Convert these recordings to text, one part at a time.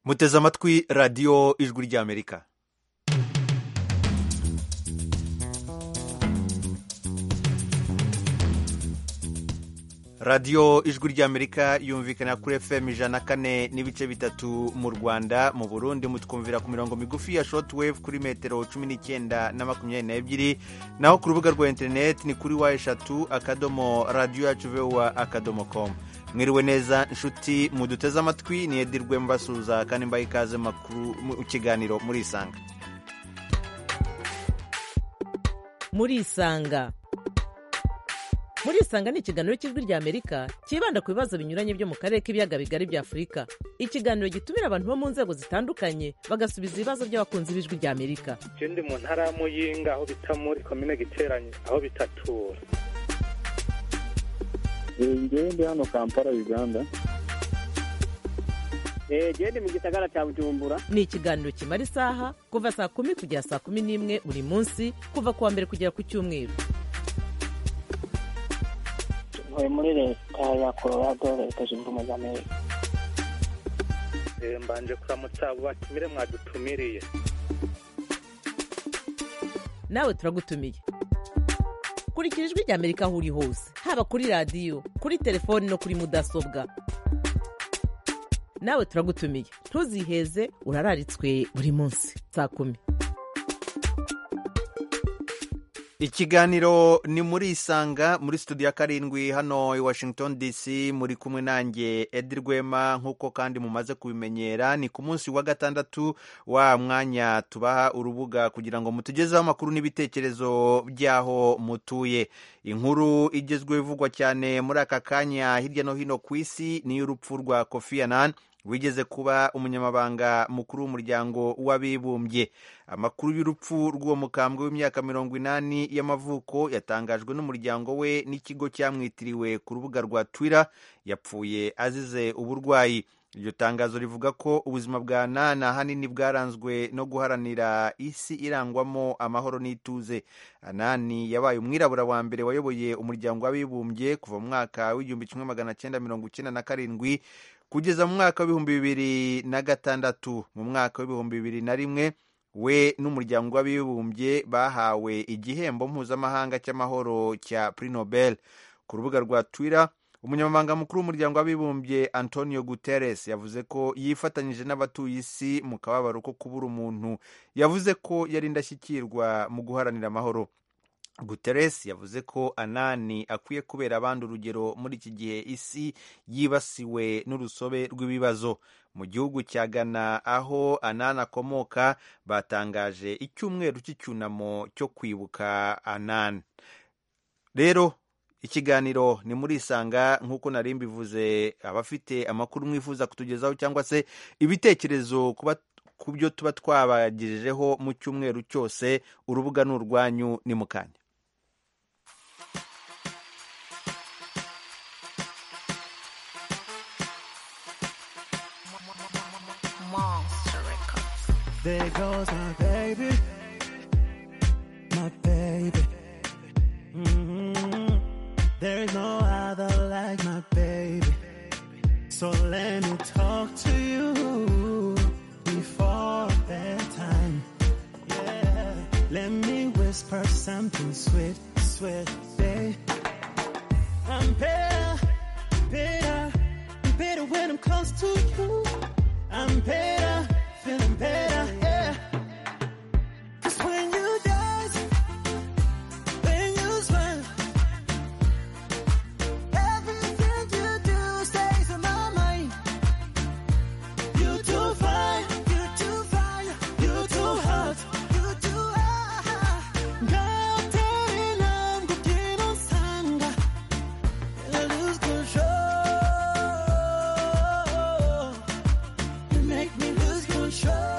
muteze amatwi radiyo ijwi ry'amerika radiyo ijwi ry'amerika yumvikana kuri fm ijana kane n'ibice bitatu mu rwanda mu burundi mutwumvira ku mirongo migufi ya short wave kuri metero cumi n'icyenda na makumyabiri n'ebyiri naho ku rubuga rwa interineti ni kuri wa eshatu akadomo radiyo yacu vewa akadomo komu mwiriwe neza inshuti muduteze amatwi ni edirwe mbasuza kandi mbaye ikaze makuru mu kiganiro muri isanga muri isanga muri isanga ni ikiganiro cy'ijwi ry'amerika cyibanda ku bibazo binyuranye byo mu karere k'ibiyaga bigari bya afurika ikiganiro gitumira abantu bo mu nzego zitandukanye bagasubiza ibibazo by'abakunzi b'ijwi ry'amerika je ndi mu ntara ya muyinga aho bita muri komine giteranye aho bitatura ngewe ndi hano kampala uganda gende mu gisagara cya bujumbura ni ikiganiro kimara isaha kuva saa kumi kugera saa kumi n'imwe buri munsi kuva ku wa mbere kugera ku cyumweru tuvuye muri leta ya colorado leta zunze ubumwe za amerika Eh, mbanje kuramutsa abo batumire mwadutumiriye nawe turagutumiye kurikira ijwi ry'amerika aho uri hose haba kuri radiyo kuri telefoni no kuri mudasobwa nawe turagutumiye ntuziheze urararitswe buri munsi saa kumi ikiganiro ni muri isanga muri studio ya karindwi hano i washington dc muri kumwe nanjye edi rwema nk'uko kandi mumaze kubimenyera ni ku munsi wa gatandatu wa mwanya tubaha urubuga kugira ngo mutugezeho amakuru n'ibitekerezo by'aho mutuye inkuru igezweho ivugwa cyane muri aka kanya hirya no hino ku isi ni y'urupfu rwa kofi annan wigeze kuba umunyamabanga mukuru w'umuryango w'abibumbye amakuru y'urupfu rw'uwo mukambwe w'imyaka mirongo inani y'amavuko yatangajwe n'umuryango we n'ikigo cyamwitiriwe ku rubuga rwa twitter yapfuye azize uburwayi iryo tangazo rivuga ko ubuzima bwa nana hanini bwaranzwe no guharanira isi irangwamo amahoro n'ituze anani yabaye umwirabura wa mbere wayoboye umuryango w'abibumbye kuva mu mwaka w'igihumbi kimwe magana cyenda mirongo icyenda na karindwi kugeza mu mwaka w'ibihumbi bibiri na gatandatu mu mwaka w'ibihumbi bibiri na rimwe we n'umuryango w'abibumbye bahawe igihembo mpuzamahanga cy'amahoro cya Prix Nobel ku rubuga rwa Twitter umunyamabanga mukuru w'umuryango w'abibumbye antonio guterres yavuze ko yifatanyije n'abatuye isi mu kababaro ko kubura umuntu yavuze ko yari indashyikirwa mu guharanira amahoro guterres yavuze ko anani akwiye kubera abandi urugero muri iki gihe isi yibasiwe n'urusobe rw'ibibazo mu gihugu cya ghana aho anani akomoka batangaje icyumweru cy'icyunamo cyo kwibuka anani rero ikiganiro ni muri isanga nk'uko nari mbivuze abafite amakuru mwifuza kutugezaho cyangwa se ibitekerezo kuba ku byo tuba twabagejejeho mu cyumweru cyose urubuga ni urwanyu ni mukanya There goes my baby, my baby. Mhm. There is no other like my baby. So let me talk to you before bedtime. Yeah. Let me whisper something sweet, sweet, babe. I'm better, better, better when I'm close to you. I'm better, feeling better, yeah. 'Cause when you dance, when you smile, everything you do stays in my mind. You too fine, you too fine, you too hot, you too hot. Gaterina, Gutino Sanga, I lose control. You make me lose control.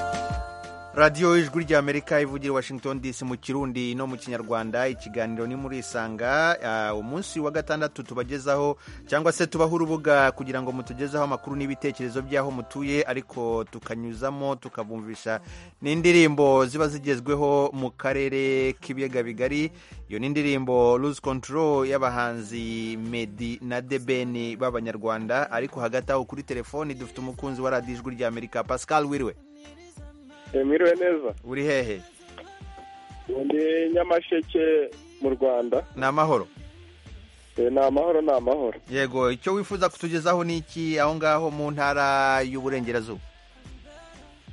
radiyo ijwi ry'amerika ivugira washington dc mu kirundi no mu kinyarwanda ikiganiro ni muri isanga uh, umunsi wa gatandatu tubagezaho cyangwa se tubaho urubuga kugira ngo mutugezeho amakuru n'ibitekerezo by'aho mutuye ariko tukanyuzamo tukabumvisha n'indirimbo ziba zigezweho mu karere k'ibiyaga bigari iyo ni indirimbo lose control y'abahanzi medi na debeni b'abanyarwanda ariko hagati aho kuri telefoni dufite umukunzi wa radiyo ijwi ry'amerika pascal wiriwe mwiriwe neza uri hehe ndi nyamasheke mu rwanda ni amahoro Eh, ni amahoro ni amahoro yego icyo wifuza kutugezaho ni iki aho ngaho mu ntara y'uburengerazuba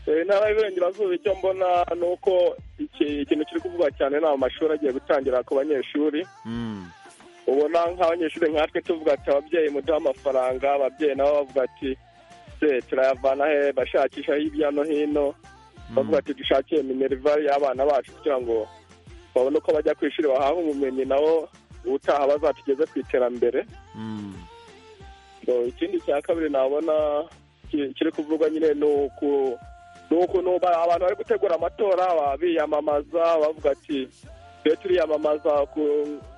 Eh, intara y'iburengerazuba icyo mbona ni uko iki- ikintu kiri kuvugwa cyane ni amashuri agiye gutangira ku banyeshuri Mm, ubona nk'abanyeshuri nkatwe tuvuga ati ababyeyi muduhe amafaranga ababyeyi nabo bavuga ati se turayavana he bashakisha hirya no hino bavuga ati dushakiye minerva y'abana bacu kugira ngo babone uko bajya ku ishuri bahahe ubumenyi nabo ubutaha bazatugeze ku iterambere mm, So, ikindi cya kabiri nabona ki- kiri kuvugwa nyine ni uku ni ukuntu ba- abantu bari gutegura amatora ba- biyamamaza bavuga ati twe turiyamamaza ku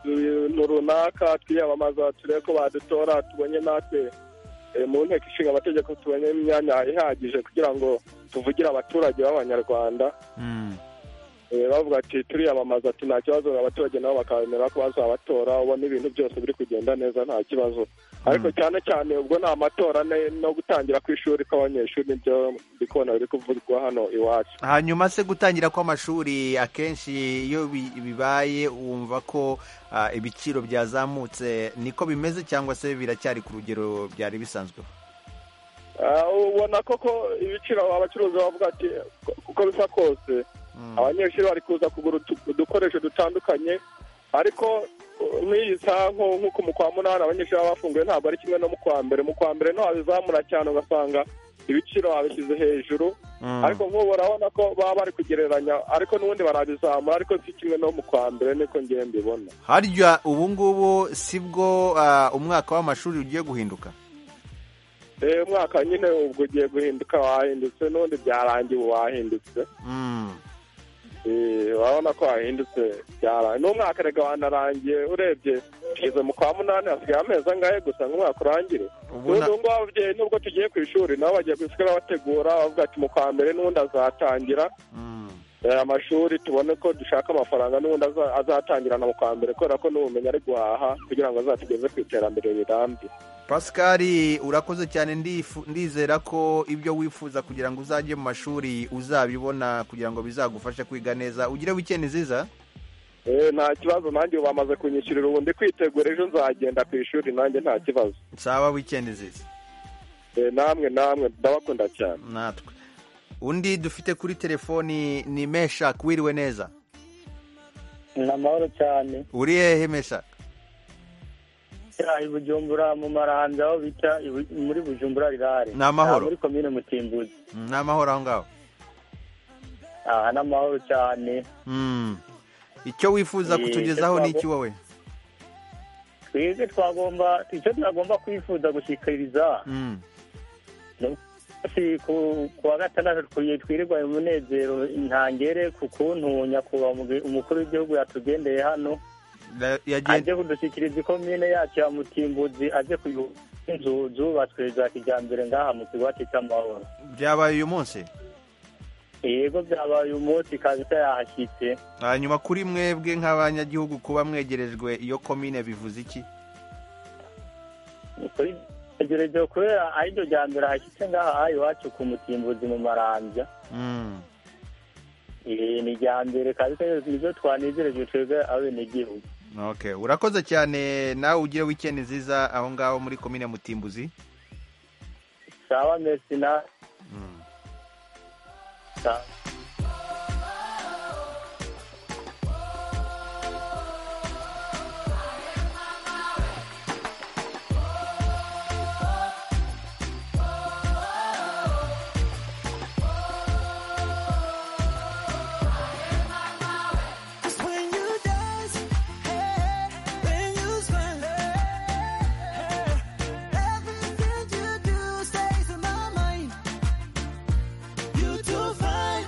bintu runaka twiyamamaza turebe ko badutora tubonye natwe eh, mu nteko ishinga amategeko tubonye imyanya ihagije kugira ngo tuvugire abaturage b'abanyarwanda mm. Eh, bavuga ati turiyamamaza ati nta kibazo abaturage nabo bakabemera ko bazabatora ubona ibintu byose biri kugenda neza nta kibazo ariko cyane cyane ubwo ni amatora ne- no gutangira ku ishuri kw'abanyeshuri nibyo ndi kubona biri kuvugwa hano iwacu hanyuma se gutangira kw'amashuri akenshi iyo bi- bibaye wumva ko ah, ibiciro byazamutse niko bimeze cyangwa se biracyari ku rugero byari bisanzweho Ah, ubona koko ibiciro abacuruzi bavuga ati "Uko- uko bisa kose Mm, abanyeshuri bari kuza kugura utu- udukoresho dutandukanye ariko uh, nk'iyi saha nko- nk'uku mu kwa munani abanyeshuri baba bafunguye ntabwo ari kimwe no mu kwa mbere mu kwa mbere niho habizamura cyane ugasanga ibiciro babishyize hejuru mm. ariko nk'ubu urabona ko baba bari kugereranya ariko n'ubundi barabizamura ariko si kimwe no mu kwa mbere niko ngiye mbibona harya ubu ngubu si bwo ah, umwaka w'amashuri ugiye guhinduka Eh, umwaka nyine ubwo ugiye guhinduka wahindutse n'undi byarangiye ubu wahindutse Mm. Eh, urabona ko hahindutse byaraye n'umwaka rega wanarangiye urebye tugeze mu kwa munani hasigaye amezi angahe gusa ngo umwaka urangire Ubu na- n'ubu ngubu ababyeyi nubwo tugiye ku ishuri nabo bagiye gusigara bategura bavuga ati mu kwa mbere n'ubundi azatangira Mm. eh, amashuri tubone ko dushaka amafaranga n'ubundi aza- azatangirana mu kwa mbere kubera ko n'ubumenyi ari guhaha kugira ngo azatugeze ku iterambere rirambye pascal urakoze cyane ndifu- ndizera ko ibyo wifuza kugira ngo uzajye mu mashuri uzabibona kugira ngo bizagufashe kwiga neza ugire wikendi nziza Eh, nta kibazo nanjye ubu bamaze kunyishyurira ubu ndi kwitegura ejo nzagenda ku ishuri nanjye nta kibazo sawa wikendi nziza Eh, namwe namwe ndabakunda cyane natwe undi dufite kuri telefoni ni meshak wiriwe neza ni amahoro cyane uri hehe meshak i bujumbura mu maranda aho bita ibu- muri bujumbura rirare Ni amahoro. Ah, muri komine mutimbuzi Mm, ni amahoro aho ngaho aha ni amahoro cyane Mm. icyo wifuza Eh, kutugezaho ni icyo iki wowe twebwe twagomba icyo twagomba kwifuza gushyikiriza Mm. Si ku ku wa gatandatu twi- twirirwa mu munezero ntangere ku kuntu nyakubahwa umugi- umukuru w'igihugu yatugendeye hano La- yagen- aje kudushyikiriza ikomine yacu ya mutimbuzi aje kuyu inzu zubatswe za kijyambere ngaha mu kigwati cy'amahoro byabaye uyu munsi yego byabaye umunsi kabisa yahashyitse hanyuma kuri mwebwe nk'abanyagihugu kuba mwegerejwe iyo komine bivuze iki gerejwe kubera ariryo rya mbere hashyitse ngaha iwacu ku mutimbuzi mu marambya Mm. Eh, ni irya mbere kabisa nibyo twanezerejwe twebwe abenegihugu okay urakoze cyane nawe ugire wikendi nziza aho ngaho muri komine mutimbuzi sawa mesi na Sawa. Cause when you dance, hey, when you smile, hey, everything you do stays in my mind. You too fine,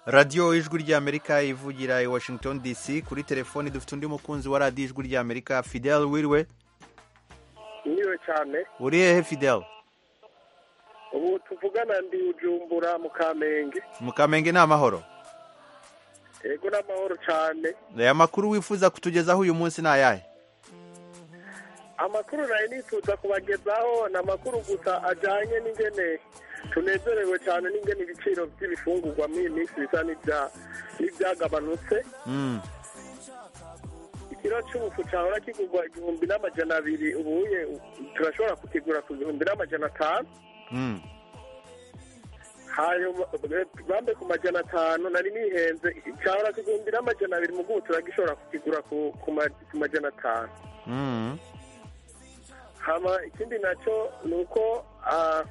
radiyo ijwi ry'amerika ivugira i washington dc kuri telefoni dufite undi mukunzi wa radiyo ijwi ry'amerika fidel wiriwe niwe cyane uri hehe fidel ubu tuvugana ndi ujumbura mu kamenge mukamenge ni amahoro yego n'amahoro cyane aya makuru wifuza kutugezaho uyu munsi ni ayahe amakuru nayo nifuza kubagezaho ni amakuru gusa ajyanye n'ingene tunezerewe cyane n'ingene ibiciro by'ibifungurwa muri iyi minsi bisa n'ibya- n'ibyagabanutse Mm, ikiro cy'ubufu cyahora kigurwa igihumbi n'amajana abiri ubuye turashobora kukigura ku bihumbi n'amajana atanu mm. hanyuma eh, bambe ku majana atanu nari nihenze cyahora ku gihumbi n'amajana abiri mu bw'ubu turagishobora kukigura ku- ku ma- ku majana atanu Mm. hama ikindi nacyo ni uko ah,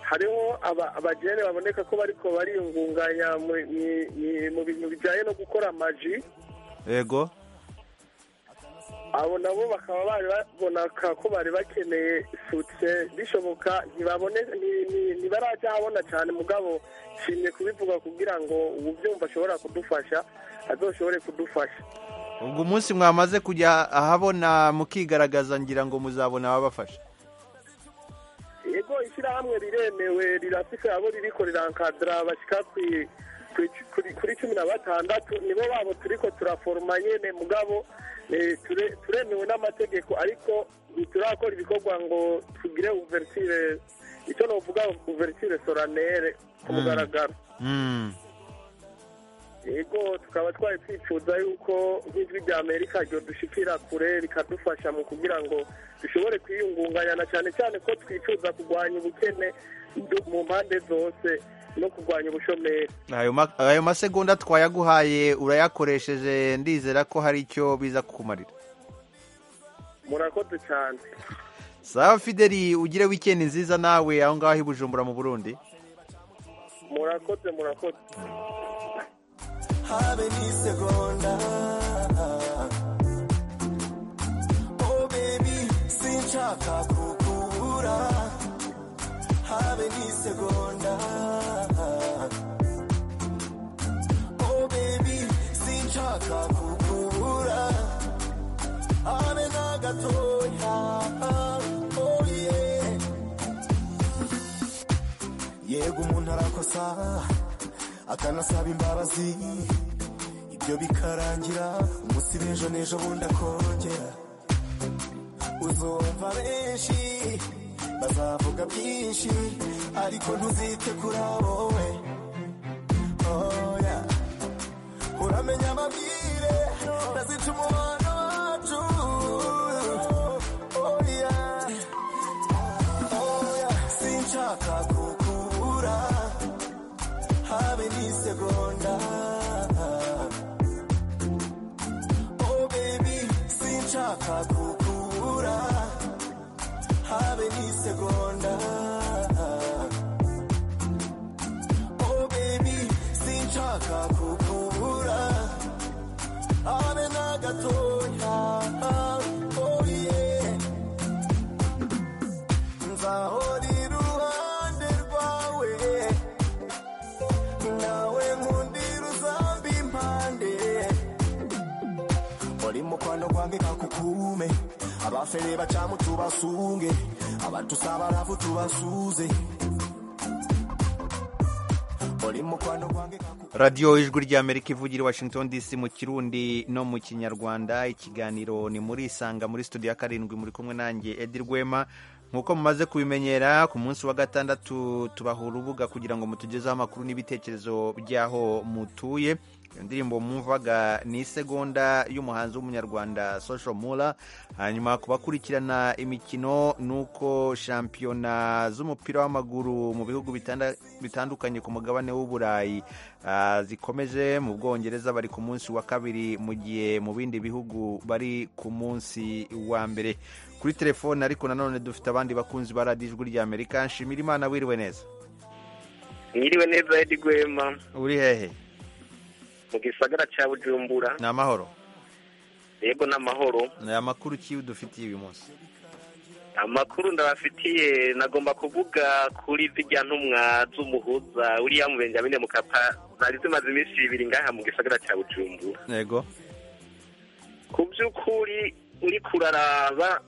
hariho aba- abajene baboneka ko bariko bariyungunganya mu- mu- mu- mu bintu bijyanye no gukora amaji yego abo nabo bakaba bari babonaka ko bari bakeneye sutse bishoboka ntibabone nti- nti- ntibarajya ahabona cyane mugabo nshimye kubivuga kugira ngo uwubyumva ashobora kudufasha azoshobore kudufasha ubwo umunsi mwamaze kujya ahabona mukigaragaza ngira ngo muzabona ababafasha yego ishyirahamwe riremewe rirafise abo ririko rirankadira bashyika kwi- kwi- kuri- kuri cumi na batandatu nibo babo turiko turaforoma nyene mugabo eh, ture- turemewe n'amategeko ariko ntiturakora ibikorwa ngo tugire uverture icyo novuga uverture soranere ku Mm. mugaragaro Mm. yego tukaba twari twifuza yuko nk'ijwi rya amerika ryodushikira kure rikadufasha mu kugira ngo dushobore kwiyungunganya na cyane cyane ko twifuza kurwanya ubukene du- mu mpande zose no kurwanya ubushomeri ayo ma- ayo masegonda twayaguhaye urayakoresheje ndizera ko hari icyo biza kukumarira murakoze cyane sawa fideli ugire wikendi nziza nawe aho ngaho i bujumbura mu burundi murakoze murakoze habe n'isegonda oh baby sinshaka kukubura habe n'isegonda oh baby sinshaka kukubura habe na gatoya oh yeah yego umuntu arakosa akanasaba imbabazi ibyo bikarangira umunsi b'ejo n'ejo bundi akongera uzumva benshi bazavuga byinshi ariko ntuzite kuri abo we oya uramenya amabwire ndazica umubano wacu oya oya sinshaka kukubura habe n'isegonda oh baby sinshaka kukubura habe n'isegonda oh baby sinshaka kukubura habe na gatoya oh yeah nzahora iruhande rwawe nawe nkundira uzamba impande uri mu kwanda kwange kakukume abafere bacamu tubasunge abatusaba rafu tubasuze uri mu kwanda kwange kakukume radiyo ijwi ry'amerika ivugira i washington dc mu kirundi no mu kinyarwanda ikiganiro ni muri isanga muri studio ya karindwi muri kumwe nanjye edi rwema nk'uko mumaze kubimenyera ku munsi wa gatandatu tubaha urubuga kugira ngo mutugezeho amakuru n'ibitekerezo by'aho mutuye iyo ndirimbo mwumvaga ni isegonda y'umuhanzi w'umunyarwanda social mula hanyuma ku bakurikirana imikino nuko shampiyona z'umupira w'amaguru mu bihugu bitanda- bitandukanye ku mugabane w'uburayi ah, zikomeje mu bwongereza bari ku munsi wa kabiri mu gihe mu bindi bihugu bari ku munsi wa mbere kuri telefone ariko nanone dufite abandi bakunzi ba radiyo ijwi ry'amerika nshimira imana wiriwe neza mwiriwe neza edi rwema uri hehe mu gisagara cya bujumbura ni amahoro yego n'amahoro ni amakuru ki dufitiye uyu munsi amakuru ndabafitiye nagomba kuvuga kuri zijya ntumwa z'umuhuza uriya mu benjamin mukapa zari zimaze iminsi ibiri ngaha mu gisagara cya bujumbura yego ku by'ukuri uri kuraraba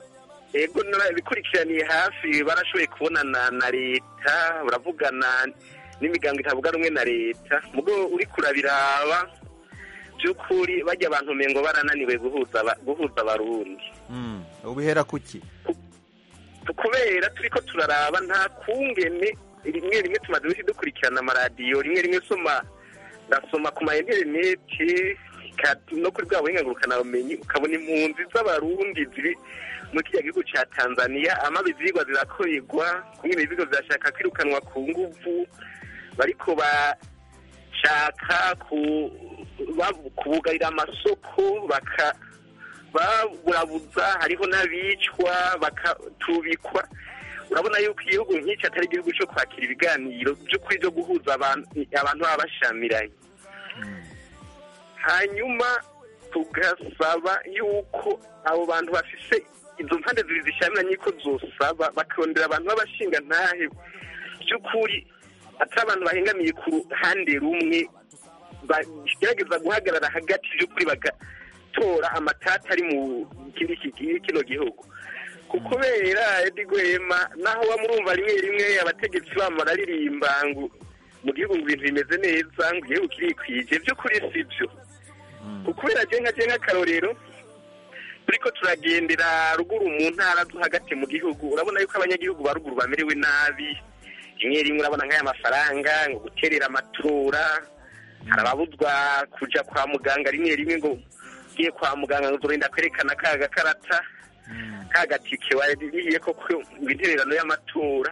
yego bikurikiraniye hafi barashoboye kubonana na leta baravugana n'imiryango itavuga rumwe na leta mugo uri kurabiraba by'ukuri bajya abantu ngo barananiwe guhuza aba- guhuza abarundi Mm, ubihera kuki kubera turi ko turaraba nta kungene rimwe rimwe tumaze iminsi dukurikirana amaradiyo rimwe rimwe soma ndasoma ku ma interineti ka- no kuri bwa buhinga ngurukanabumenyi ukabona impunzi z'abarundi ziri muri kiriya gihugu cya tanzaniya amaba izigwa zirakorerwa kumwe ibigo zirashaka kwirukanwa ku nguvu bariko bashaka ku- ba- kubugarira amasoko baka baburabuza hariho n'abicwa bakatubikwa urabona yuko igihugu nk'iki atari igihugu cyo kwakira ibiganiro by'ukuri byo guhuza abantu abantu baba bashyamiranye hanyuma tugasaba yuko abo bantu bafise izo mpande zibiri zishyamiranye ko zosaba bakongera abantu b'abashinga ntahe by'ukuri atari abantu bahengamiye ku ruhande rumwe bagerageza guhagarara hagati by'ukuri bagatora amatata ari mu kindi kigiye kino gihugu ku kubera Eddy Rwema naho wa murumva rimwe rimwe abategetsi babo bararirimba ngo mu gihugu ngo ibintu bimeze neza ngo igihugu kirikwije by'ukuri si byo ku kubera jenga jenga akarorero turiko turagendera ruguru mu ntara zo hagati mu gihugu urabona yuko abanyagihugu ba ruguru bamerewe nabi rimwe rimwe urabona nk'aya mafaranga ngo guterera amatora hari ababuzwa kuja kwa muganga rimwe rimwe ngo ugiye kwa muganga ngo uzorinda kwerekana ka gakarata ka gatike waririye ko ku intererano y'amatora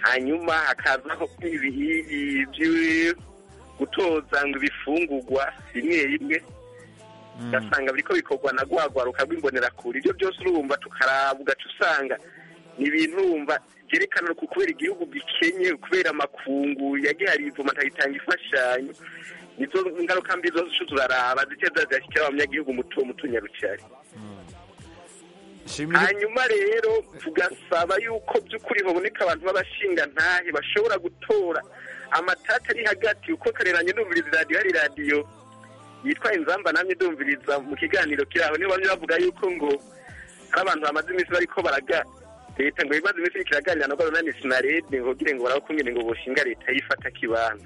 hanyuma hakazaho ibi- ibyo gutoza ngo ibifungurwa rimwe rimwe ugasanga biriko bikorwa na rwagwaruka rw'imbonerakure ibyo byose urumva tukaraba ugaca usanga ni ibintu urumva byerekana ku kubera igihugu gikenye kubera amakungu yagihariye ivoma itanga imfashanyo nizo ngaruka mbi zose turaraba zigenda zigashyikira abanyagihugu muto mutunyarucari shimira hanyuma rero tugasaba yuko by'ukuri baboneka abantu b'abashinga ntahe bashobora gutora amatata ari hagati uko kareranye ndumviriza iradiyo hari iradiyo yitwa inzamba namye ndumviriza mu kiganiro kiraho niyo bamwe bavuga yuko ngo hari abantu bamaze iminsi bariko baraga leta ngo imaze iminsi iriko iraganira na goronanisi na rede ngo gire ngo barabakungene ngo boshinga leta yifata kibanza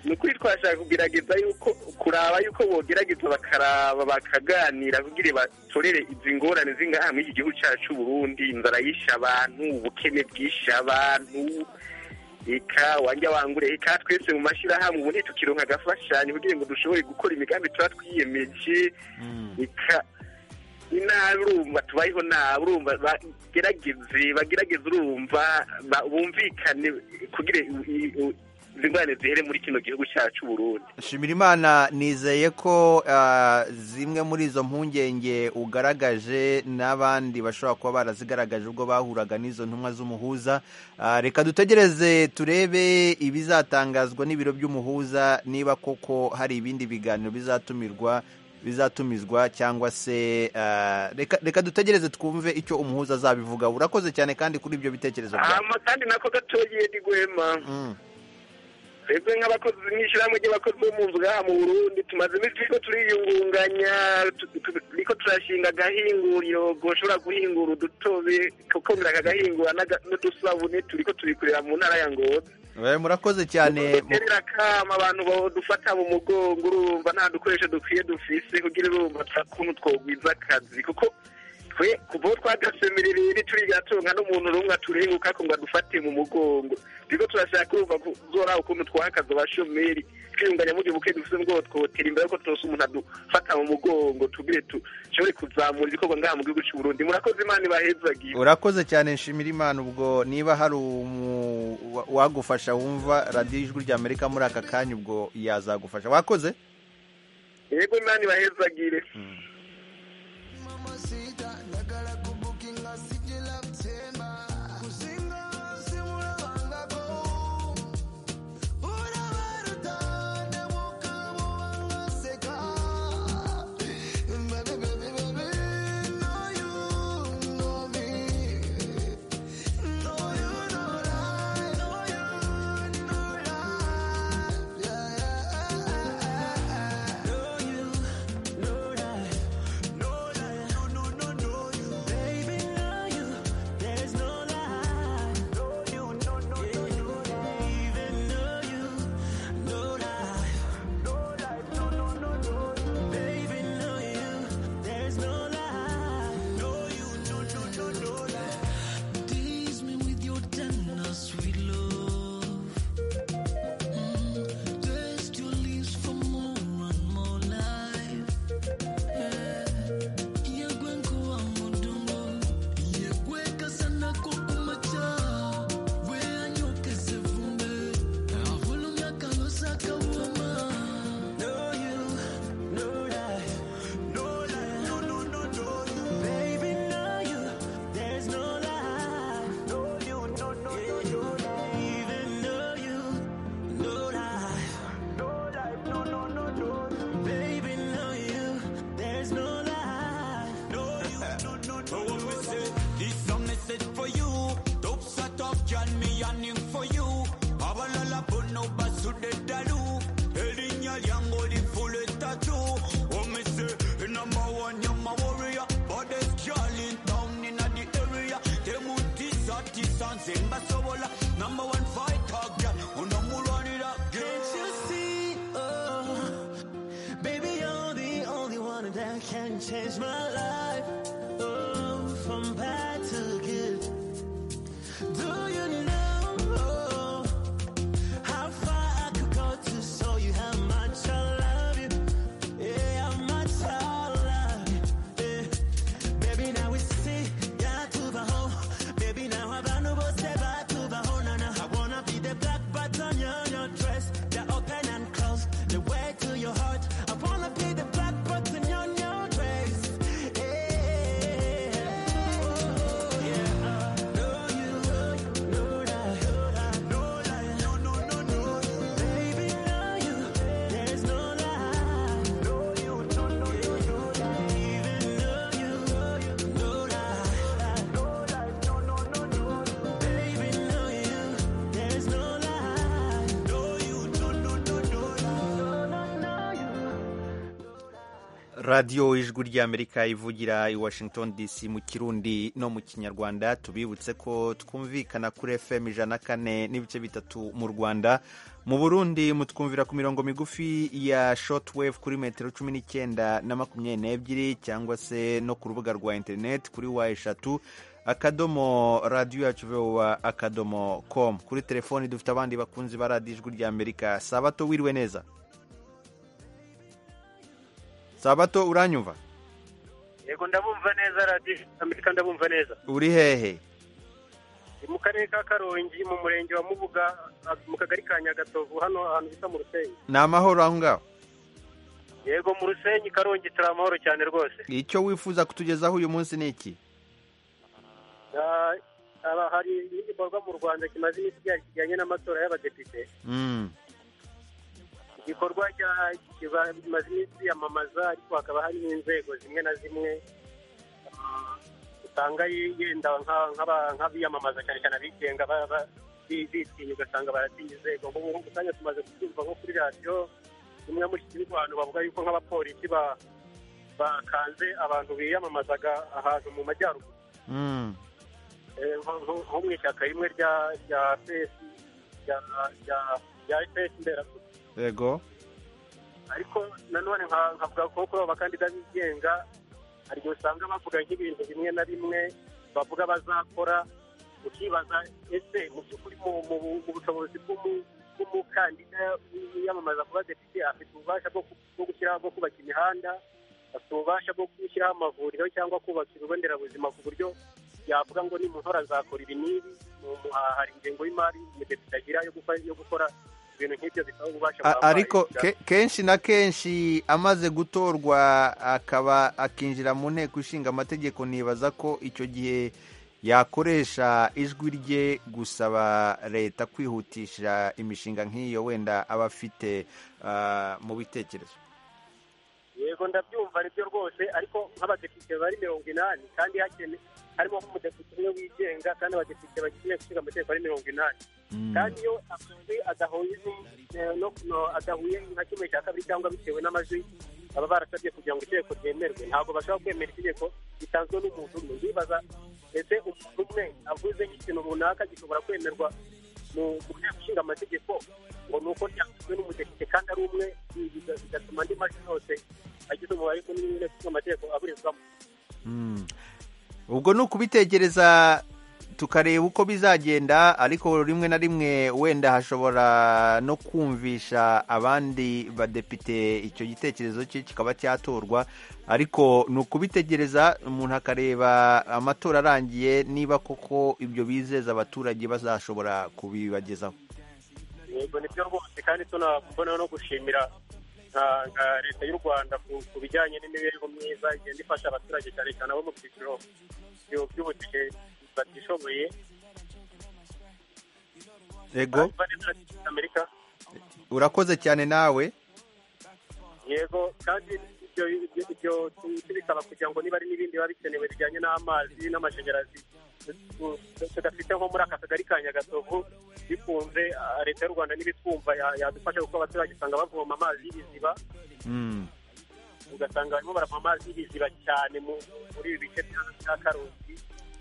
ni ukuri twashaka kugerageza yuko kuraba yuko bogerageza bakaraba bakaganira kugira batorere izi ngorane z'ingaha muri iki gihugu cyacu cy'u Burundi inzara yishe abantu ubukene bwishe abantu eka wanjya wangure eka twese mu mashyirahamwe ubu ntitukironka agafashanyo kugira ngo dushobore gukora imigambi tuba twiyemeje eka inabi urumva tubayeho nabi urumva bagerageze bagerageze urumva ba- bumvikane kugira i- i- i- izi ngorane zihere muri kino gihugu cyacu Burundi shimira imana nizeye ko ah, zimwe muri izo mpungenge ugaragaje n'abandi bashobora kuba barazigaragaje ubwo bahuraga n'izo ntumwa z'umuhuza Ah, reka dutegereze turebe ibizatangazwa n'ibiro by'umuhuza niba koko hari ibindi biganiro bizatumirwa bizatumizwa cyangwa se ah, reka, reka dutegereze twumve icyo umuhuza azabivuga urakoze cyane kandi kuri ibyo bitekerezo byawe hama kandi nako gatoye ndigwema Mm. twebwe nk'abakozi mw'ishyirahamwe ry'abakozi bo mu nzu ngaha mu burundi tumaze iminsi turiko turiyungunganya tu- tu- turiko turashinga agahinguriro goshobora guhingura udutobe kokongera akagahingura n'aga- n'udusabune turiko turikorera mu ntara ya ngozi Eh, murakoze cyane duterera kama abantu badufata mu mugongo urumva nta dukoresho dukwiye dufise kugira urumva ta- kuntu twogwiza akazi kuko twe kuva aho twagasemerera iri turigatunga n'umuntu rumwe aturenguka ko ngo adufate mu mugongo turiko turashaka urumva kuzora ukuntu twahakaza abashomeri twiyunganya mu gihe buke dufise ngo twotera imbere ko twose umuntu adufata mu mugongo tugire dushobore kuzamura ibikorwa ngaha mu gihugu c'uburundi murakoze imana ibahezagiwe urakoze cyane nshimira imana ubwo niba hari umu- wa- wagufasha wumva radiyo ijwi rya amerika muri aka kanya ubwo yazagufasha wakoze yego imana ibahezagire Baby, baby, baby, know you know me. changed my life oh, from bad to good. Do you know how far I could go to show you how much I love you? Yeah, how much I love you. Yeah. Baby, now it's see ya to baho. Baby, now I have no boss ever to baho. Nana, I wanna be the black button on your dress. The open and close, the way to your heart. I wanna be the black button on your dress. Yeah, yeah. Know you, know you, know that, know that, know that. No, no, no, no. Baby, know you. There's no lie. Know you, know, know, know, know that. Even know you, know you, know that, know that. No, no, no, no. Baby, know you. There's no lie. Know you, know, know, know, know that. No, no, no, you. radiyo ijwi ry'amerika ivugira i washington dc mu kirundi no mu kinyarwanda tubibutse ko twumvikana kuri fm ijana kane n'ibice bitatu mu rwanda mu burundi mutwumvira ku mirongo migufi ya shortwave kuri metero cumi n'icyenda na makumyabiri n'ebyiri cyangwa se no ku rubuga rwa interineti kuri wa eshatu akadomo radiyo yacu vowa akadomo com kuri telefoni dufite abandi bakunzi ba radiyo ijwi ry'amerika sabato wiriwe neza sabato uranyumva yego ndabumva neza radiyo amerika ndabumva neza uri hehe Ni mu karere ka karongi mu murenge wa mubuga mu kagari ka nyagatovu hano ahantu bita mu rusenyi ni amahoro aho ngaho yego mu rusenyi karongi turi amahoro cyane rwose icyo wifuza kutugezaho uyu munsi ni iki Ah, haba hari igikorwa mu rwanda kimaze iminsi kijya- kijyanye n'amatora y'abadepite Mm, igikorwa cya- kiba- kimaze iminsi yamamaza ariko hakaba hari n'inzego zimwe na zimwe ah, usanga yenda nka- nk'aba- nk'abiyamamaza cyane cyane abigenga ba- ba- bi- bitinya ugasanga baratinya inzego nk'ubu nk'ubu kanya tumaze kubyumva nko kuri radiyo imwe muri iki gihugu abantu bavuga yuko nk'abapolisi ba- bakanze abantu biyamamazaga ahantu mu majyaruguru mm, Eh, nko nko- nko mu ishyaka rimwe rya rya pesi rya- rya- rya pesi mberabyombi yego ariko nanone nka- nkavuga ko kuri abo bakandida bigenga hari igihe usanga bavuga nk'ibintu bimwe na bimwe bavuga bazakora ukibaza ese mu by'ukuri mu- mu mu bushobozi bw'umu- bw'umukandida wiyamamaza kuba depite afite ububasha bwo ku- bwo gushyiraho bwo kubaka imihanda afite ububasha bwo gushyiraho amavuriro cyangwa kubaka ibigo nderabuzima ku buryo yavuga ngo nimutora azakora ibi n'ibi mu- mu- hari ingengo y'imari umudepite agira yo gukora- yo gukora ibintu nk'ibyo bisaba ububasha A- buhambaye. ariko ke- kenshi na kenshi amaze gutorwa akaba akinjira mu nteko ishinga amategeko nibaza ko icyo gihe yakoresha ijwi rye gusaba leta kwihutisha imishinga nk'iyo wenda aba afite ah, mu bitekerezo yego ndabyumva nibyo rwose ariko nk'abadepite bari mirongo inani kandi hakene harimo nk'umudepite umwe wigenga kandi abadepite bagiye gushinga amategeko ari mirongo inani Mm, kandi iyo amajwi adahuye ni- eh, no no- adahuye nka kimwe cya kabiri cyangwa bitewe n'amajwi baba barasabye kugira ngo itegeko ryemerwe ntabwo bashobora kwemera itegeko ritanzwe n'umuntu umwe ndibaza ese umuntu umwe avuze nk'ikintu runaka gishobora kwemerwa mu mu nteko ishinga amategeko ngo ni uko ryashyizwe n'umudepite kandi ari umwe ibi biga- bigatuma andi majwi yose agize umubare munini w'inteko ishinga amategeko aburizwamo mm. ubwo ni ukubitekereza tukareba uko bizagenda ariko rimwe na rimwe wenda hashobora no kumvisha abandi badepite icyo gitekerezo cye kikaba cyatorwa ariko ni ukubitegereza umuntu akareba amatora arangiye niba koko ibyo bizeza abaturage bazashobora kubibagezaho yego nibyo rwose kandi tunabona no gushimira nka- nka leta y'u rwanda ku- ku bijyanye n'imibereho myiza igenda ifasha abaturage cyane cyane abo mu byiciro byo- by'ubutike batishoboye yego Urumva neza Radiyo amerika urakoze cyane nawe yego kandi ibyo ibyo- ibyo tu- bisaba kugira ngo niba ari n'ibindi biba bikenewe bijyanye n'amazi n'amashanyarazi tu- tu- tudafite nko muri aka kagari ka nyagatovu bikunze ah, leta y'u rwanda n'ibitwumva yadufasha kuko abaturage usanga bavoma amazi y'ibiziba Mm. ugasanga barimo barava amazi y'ibiziba cyane mu- muri ibi bice byose bya karusi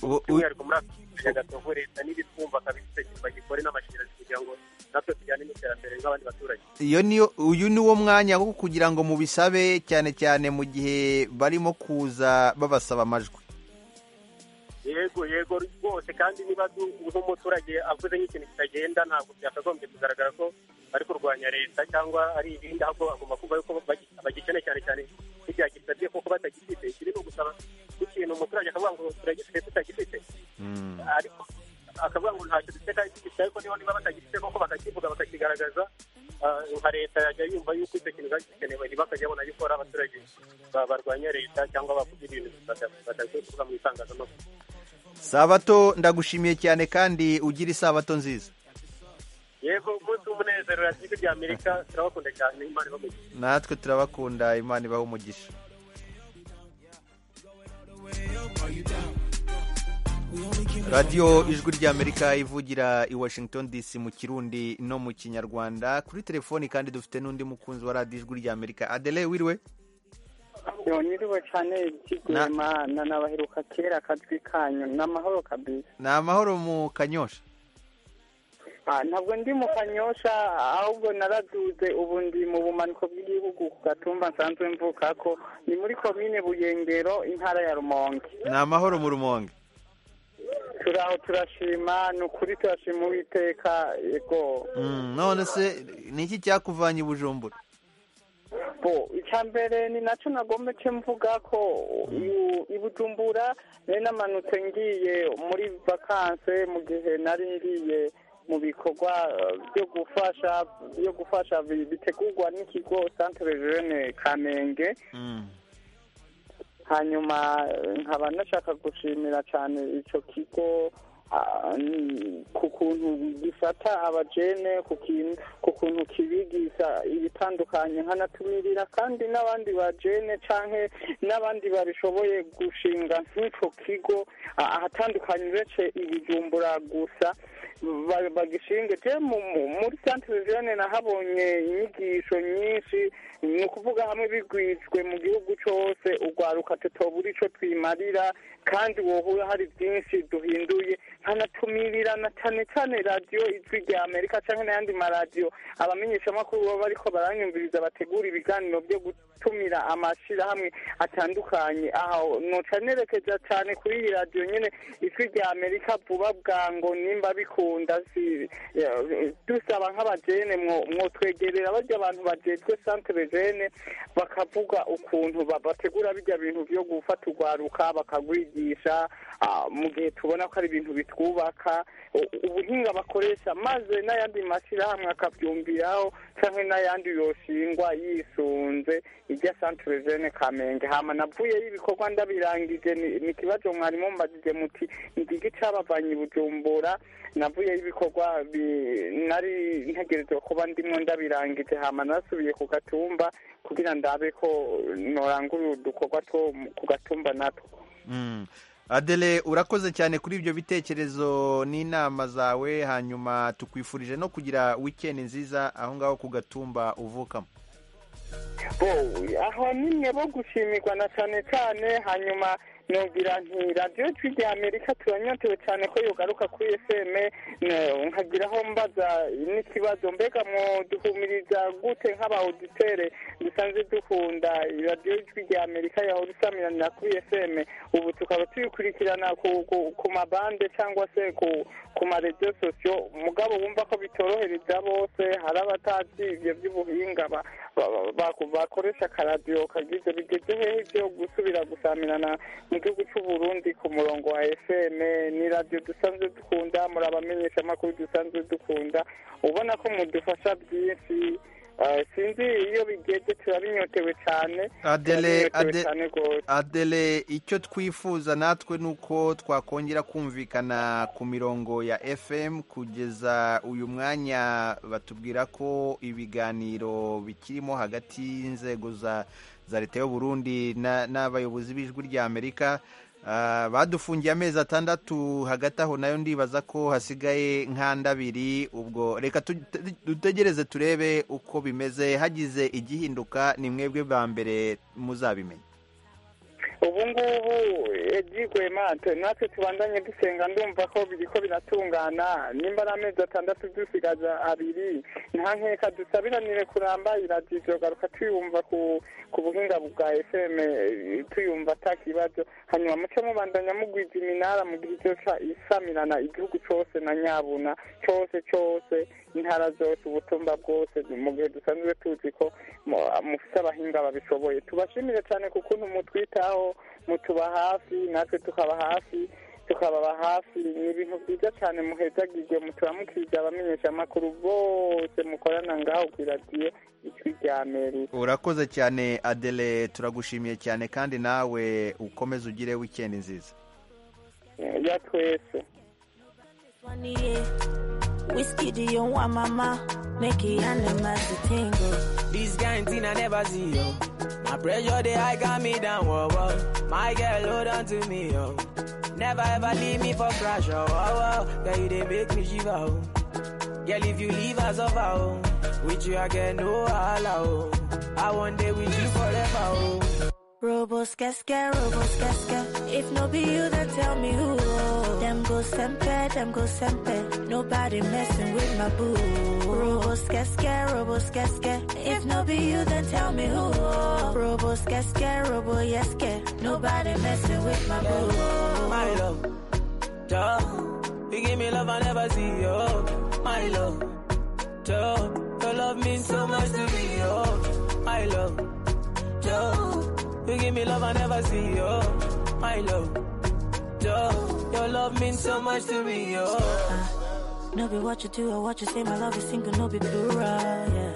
U- u- by'umwihariko muri afurika nyagatongo leta n'ibitwumva kabisegirwa gikore n'amashanyarazi kugira ngo natwe tujyane n'iterambere nk'abandi baturage iyo niyo uyu ni wo mwanya wo kugira ngo mubisabe cyane cyane mu gihe barimo kuza babasaba amajwi yego yego rwose kandi niba du- nk'umuturage avuze nk'ikintu kitagenda ntabwo byakagombye kugaragara ko bari kurwanya leta cyangwa ari ibindi ahubwo bagomba kumva yuko bagi- bagikeneye cyane cyane ntibyagisabye kuko batagifite ikiri ni ugusaba ikintu umuturage akavuga ngo turagifite tutagifite ariko akavuga ngo ntacyo duteka gifite ariko niba niba batagifite koko bakakivuga bakakigaragaza ah, nka leta yajya yumva yuko icyo kintu bagikenewe ntibakajya babona gikora abaturage ba- barwanya leta cyangwa bavuga ibintu bata- batagakwiye kuvuga mu itangazamakuru sabato ndagushimiye cyane kandi ugira isabato nziza yego umunsi w'umunezero ya jwi ry'amerika turabakunda cyane imana ibamugira natwe turabakunda imana ibaha umugisha radiyo ijwi ry'amerika ivugira i washington dc mu kirundi no mu kinyarwanda kuri telefoni kandi dufite n'undi mukunzi wa radiyo ijwi ry'amerika adele wiriwe niriwe cyane Na- mana nabaheruka kera akajwi kanyu ni amahoro kabisa ni amahoro mu kanyosha Ah, ntabwo ndi mu kanyosha ahubwo naraduze ubu ndi mu bumanuko bw'igihugu ku gatumba nsanzwe mvuka ko ni muri komine buyengero intara ya rumonge ni amahoro mu rumonge turaho turashima ni ukuri turashima uwiteka yego Mm, none se ni iki cyakuvanye i bujumbura bo icya mbere ni nacyo nagometse mvuga ko uyu- i bujumbura nari namanutse ngiye muri vakanse mu gihe nari ngiye mu bikorwa eh, byo gufasha byo gufasha bi- bitegurwa n'ikigo centre jeune kamenge Mm. hanyuma eh, nkaba nashaka gushimira cyane icyo kigo ah, ni- ku kuntu gifata abajene ku kin- ku kuntu kibigisha ibitandukanye nkanatumirira kandi n'abandi bajene canke n'abandi babishoboye gushinga nk'ico kigo ah, ahatandukanye uretse ibijumbura gusa ba- bagishinge je mu- mu- muri centre jene nahabonye inyigisho nyinshi ni ukuvuga hamwe bigwijwe mu gihugu cyose urwaruka tutobura ico twimarira kandi wohura hari byinshi duhinduye nkanatumirira na cyane cyane radiyo ijwi rya amerika cyangwa n'ayandi maradiyo abamenyeshamakuru baba bariko baranyumviriza bategura ibiganiro byo gutumira amashyirahamwe atandukanye aho noca nerekeza cyane kuri iyi radiyo nyene ijwi rya amerika vuba bwango nimba bikunda si ya, dusaba nk'abajene mwo- mwotwegerera barya abantu bajejwe centre jene bakavuga ukuntu ba- bategura bijya bintu byo gufata urwaruka bakagwigisha ah, mu gihe tubona ko ari ibintu bitwubaka u- ubuhinga bakoresha maze n'ayandi mashyirahamwe akabyumviraho cyangwa n'ayandi yoshingwa yisunze irya centre jene kamenge hama navuyeyo ibikorwa ndabirangije ni ni ikibazo mwari mumbajije muti ngiki cabavanye i bujumbura navuyeyo ibikorwa bi- nari ntegerezwa kuba ndimwo ndabirangije hama nasubiye ku gatumba kugira ndabe ko norangurira udukorwa two ku gatumba natwo Mm. adele urakoze cyane kuri ibyo bitekerezo n'inama zawe hanyuma tukwifurije no kugira wikendi nziza aho ngaho ku gatumba uvukamo bo aho nimwe bo gushimirwa na cyane cyane hanyuma nogira nti radiyo jwi rya amerika turanyotewe cyane ko yogaruka kuri fm ne- nkagiraho mbaza n'ikibazo mbega mwoduhumiriza gute nk'aba auditere dusanzwe dukunda radiyo jwi rya amerika yahora isamiranira kuri fm ubu tukaba tuyikurikirana ku, ku, ku mabande cyangwa se ku, ku maradiyo sosiyo mugabo wumva ko bitorohereza bose hari abatazi ibyo by'ubuhinga ba- ba- ba- bakoresha akaradiyo kagize bigeze hehe byo gusubira gusamirana mu gihugu cy'u Burundi ku murongo wa fm ni radiyo dusanzwe dukunda muri abamenyeshamakuru dusanzwe dukunda ubona ko mudufasha byinshi Eh, sinzi iyo bigeze turabinyotewe cyane Adele, turabinyotewe Ade- cyane rwose adele icyo twifuza natwe ni uko twakongera kumvikana ku mirongo ya fm kugeza uyu mwanya batubwira ko ibiganiro bikirimo hagati y'inzego za za leta y'uburundi n'abayobozi b'ijwi ry'amerika badufungiye amezi atandatu hagati aho nayo ndibaza ko hasigaye nk'andabiri ubwo reka dutegereze turebe uko bimeze hagize igihinduka ni mwebwe ba mbere muzabimenye ubu ngubu ebyigwemate natwe tubandanye dusenga ndumva ko biriko biratungana nimba ari amezi atandatu dusigaza abiri nta nkeka dusabiranire kuramba iradiyo garuka tuyumva ku ku buhinga bwa fm eh, tuyumva atakibazo hanyuma muce mubandanya mugwiza iminara mu gihe cyose isamirana igihugu cyose na nyabuna cyose cyose intara zose ubutumba bwose mu gihe dusanzwe tuzi ko mu- mufite abahinga babishoboye tubashimire cyane ku kuntu mutwitaho mutuba hafi natwe tukaba hafi tukababa hafi ni ibintu byiza cyane muhezagirye mutuba mukiza abamenyeshamakuru bose mukorana ngaho ku iradiyo ijwi rya meri urakoze cyane adele turagushimiye cyane kandi nawe ukomeze ugire wikendi nziza ya twese Whiskey, do you want mama? Make it animals to tingle. This kind thing I never see, yo. My pressure, they high got me down, whoa, whoa. My girl, hold on to me, yo. Never ever leave me for crash, oh, oh, oh. Girl, you they make me shiver, oh. Girl, if you leave, I suffer, oh. With you, I get no wahala, oh. I want day with you forever, oh. Robos casca, robos casca. If no be you, then tell me who. Them go sempe, them go sempe. Nobody messing with my boo. Robos casca, robos casca. If no be you, then tell me who. Robos casca, robo yeske. Nobody messing with my boo. my love. Duh. You give me love I never see, oh, my love. Duh. Your love means so much to me, oh, my love. Duh. You give me love I never see, oh, my love. Duh. Your love means so much to me, oh. No be what you do or what you say, my love is single, no be plural, yeah.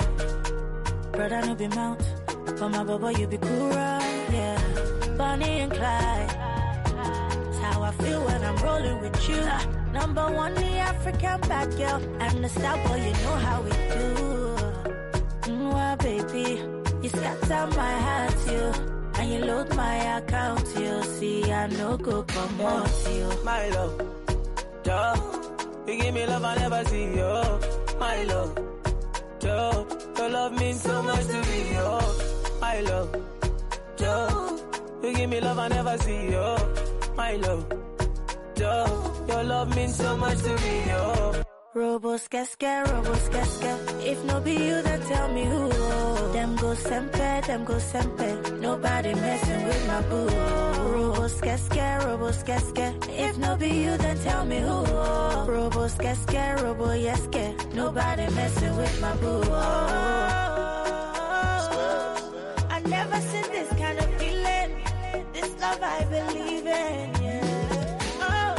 Brother, no be mount, but my baba, you be cool, yeah. Bonnie and Clyde, that's how I feel when I'm rolling with you. Number one, the African bad girl, I'm the star boy, you know how we do. Mwah, baby, you scatter my heart, you. And you load my account, you see, I no go come out, you. my love. Duh. You give me love I never see, oh, my love. Duh. Your love means so much to me, oh, my love. Duh. You give me love I never see, oh, my love. Duh. Your love means so much to me, oh. Robos casca, robos casca. If no be you, then tell me who. Them go sempe, them go sempe. Nobody messing with my boo. Robos casca, robos casca. If no be you, then tell me who. Robos casca, robo yeske. Nobody messing with my boo. I never seen this kind of feeling. This love I believe in. yeah.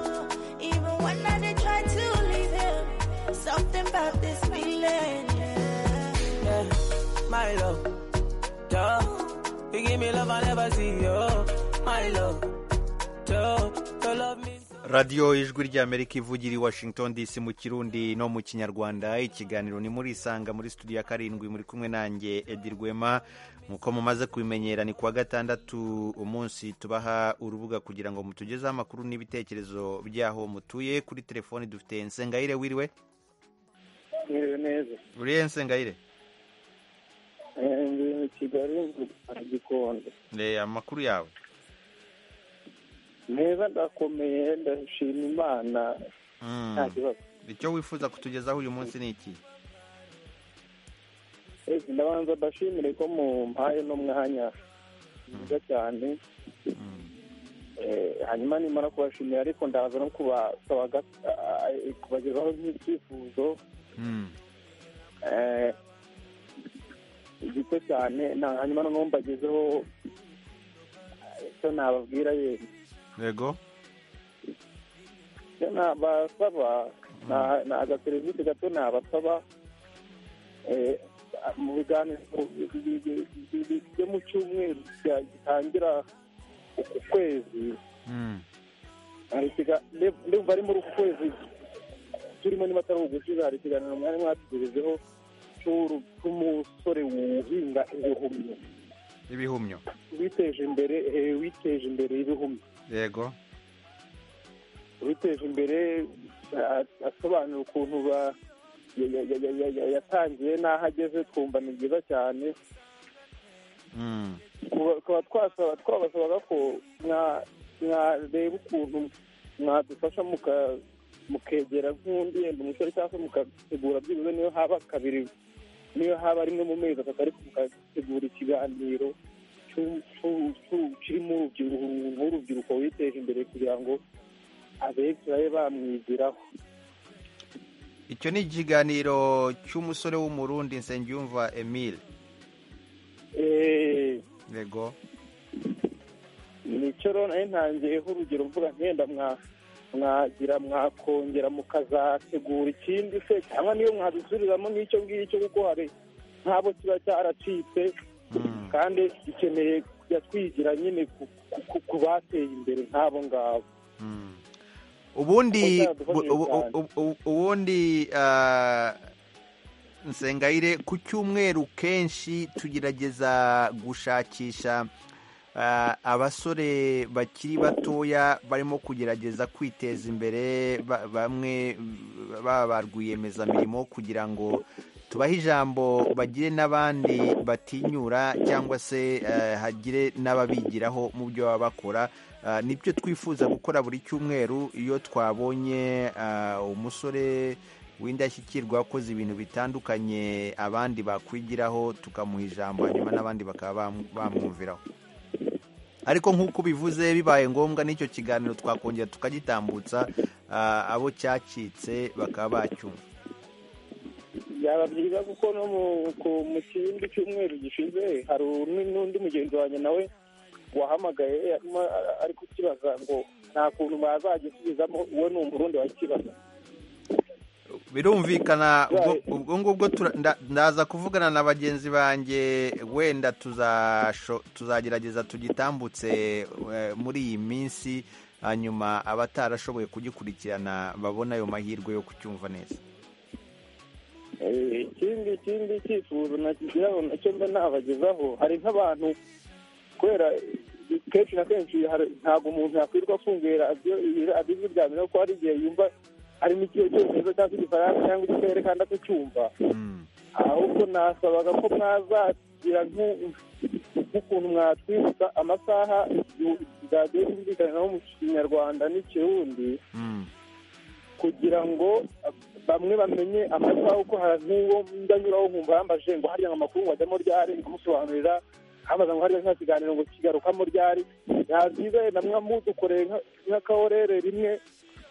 Oh, even when I did try to leave him, something about this feeling. yeah. yeah, my love. Duh. You give me love I never see, oh, my love. Duh. Your love means radiyo ijwi ry'amerika ivugira i washington dc mu kirundi no mu kinyarwanda ikiganiro ni muri isanga muri studio ya karindwi muri kumwe nanjye edi rwema nk'uko mumaze kubimenyera ni kuwa gatandatu umunsi tubaha urubuga kugira ngo mutugezeho amakuru n'ibitekerezo by'aho mutuye kuri telefoni dufite nsengayire wiriwe mwiriwe neza uriye nsengayire ndi kigali aragikonde Eh, amakuru yawe neza ndakomeye ndashima imana Mm. nta kibazo icyo wifuza kutugezaho uyu munsi ni iki Ese ndabanza mbashimire ko mumpaye n'umwanya mwiza cyane Eh, hanyuma nimara kubashimira ariko ndaza no kubasaba ga- ah, eh, kubagezaho nk'ibyifuzo Mm. eh, gito cyane na- hanyuma noneho mbagezeho ah, icyo nababwira yemwe yego icyo nabasaba na- ni agaserivisi gato nabasaba eh, mu biganiro bi- bi- bi- bi- bi- byo mu cyumweru cya- gitangira uku kwezi Mm. hari ikiga- nde- ndumva ari muri uku kwezi turimo niba atari ugushize hari ikiganiro mwari mwatugejejeho cy'uru- cy'umusore wuhinga ibihumyo ibihumyo witeje imbere eh, witeje imbere y'ibihumyo yego witeje imbere a- asobanura ukuntu ba- ya- ya- ya- ya- ya- ya- yatangiye n'aho ageze twumva ni byiza cyane Mm. tukaba twasaba twabasabaga ko mwa- mwareba ukuntu mwadufasha muka- mukegera nk'undi yenda umusore cyangwa se mukategura byibuze niyo haba kabiri niyo haba rimwe mu mezi atatu ariko mukategura ikiganiro cy'u- cy'u- cy'u- kirimo urubyiruko umuntu w'urubyiruko witeje imbere kugira ngo abeza babe bamwigiraho icyo ni ikiganiro cy'umusore w'umurundi nsengiyumva emile Eh, yego nicyo rero nari ntangiyeho urugero mvuga nkenda mwa- mwagira mwakongera mukazategura ikindi se cyangwa niyo mwabisubiriramo n'icyo ngicyo kuko hari nk'abo kiba cyaracitse kandi gikeneye kujya twigira nyine ku- ku- ku- ku bateye imbere nk'abo ngabo ubundi Kuko byadufashije ubu- ubu- cyane. ubu- ubundi ah, nsengayire ku cyumweru kenshi tugerageza gushakisha ah, abasore bakiri batoya barimo kugerageza kwiteza imbere ba- bamwe baba ba rwiyemezamirimo kugira ngo tubahe ijambo bagire n'abandi batinyura cyangwa se eh, hagire n'ababigiraho mu byo baba bakora Ah, nibyo twifuza gukora buri cyumweru iyo twabonye ah, umusore w'indashyikirwa wakoze ibintu bitandukanye abandi bakwigiraho tukamuha ijambo hanyuma n'abandi bakaba bamu- bamwumviraho ariko nk'uko ubivuze bibaye ngombwa n'icyo kiganiro twakongera tukagitambutsa ah, abo cyacitse bakaba bacyumva byaba byiza kuko no mu- ku- mu kindi cyumweru gishize hari un- n'undi mugenzi wanjye nawe wahamagaye arimo ara- ari kukibaza ngo nta kuntu bazagisubizamo uwo ni umurundi wakibaza birumvikana ubwo- ubwo ngubwo tura- nda- ndaza kuvugana na bagenzi banjye wenda tuzasho- tuzagerageza tugitambutse eh, muri iyi minsi hanyuma abatarashoboye kugikurikirana babone ayo mahirwe yo kucyumva neza Eh, ikindi ikindi cyifuzo nakigira ngo nacyo mba nabagezaho hari nk'abantu kubera kenshi na kenshi hari- ntabwo umuntu yakwirirwa afunguye radiyo iyi- radiyo bya mbere kuko hari igihe yumva harimo ikigo cyongereza cyangwa igifaransa cyangwa igisere kandi atacyumva ahubwo nasabaga ko mwazagira nk'u- nk'ukuntu mwatwibutsa amasaha radiyo yumvikaniraho mu kinyarwanda n'ikirundi kugira ngo bamwe bamenye amasaha kuko hari nk'uwo ndanyuraho nkumva yambaje ngo hariya amakuru ngo ajyamo ryari nkamusobanurira habaza ngo hariya nta kiganiro ngo kigarukamo ryari byaba byiza wenda mwamudukoreye nka- nk'akaorere rimwe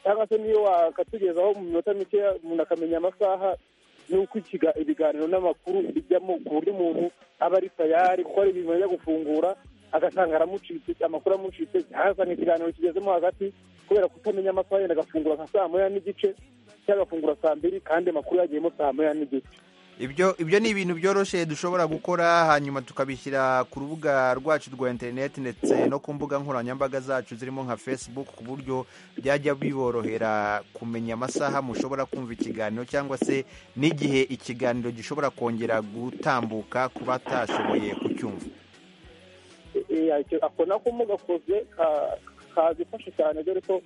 cyangwa se niyo wakatugezaho mu minota mikeya umuntu akamenya amasaha n'uko ikiga- ibiganiro n'amakuru bijyamo ku buryo umuntu aba ari tayari kuko hari ibintu ajya gufungura agasanga aramucitse amakuru amucitse ntasanga ikiganiro kigezemo hagati kubera kutamenya amasaha yenda agafungura nka saa moya n'igice cyangwa agafungura saa mbiri kandi amakuru yagiyemo saa moya n'igice ibyo ibyo ni ibintu byoroshye dushobora gukora hanyuma tukabishyira ku rubuga rwacu rwa interineti ndetse no ku mbuga nkoranyambaga zacu zirimo nka facebook ku buryo byajya biborohera kumenya amasaha mushobora kumva ikiganiro cyangwa se n'igihe ikiganiro gishobora kongera gutambuka ku batashoboye kucyumva Eh, icyo- ako nako mugakoze ka- kazifasha cyane dore ko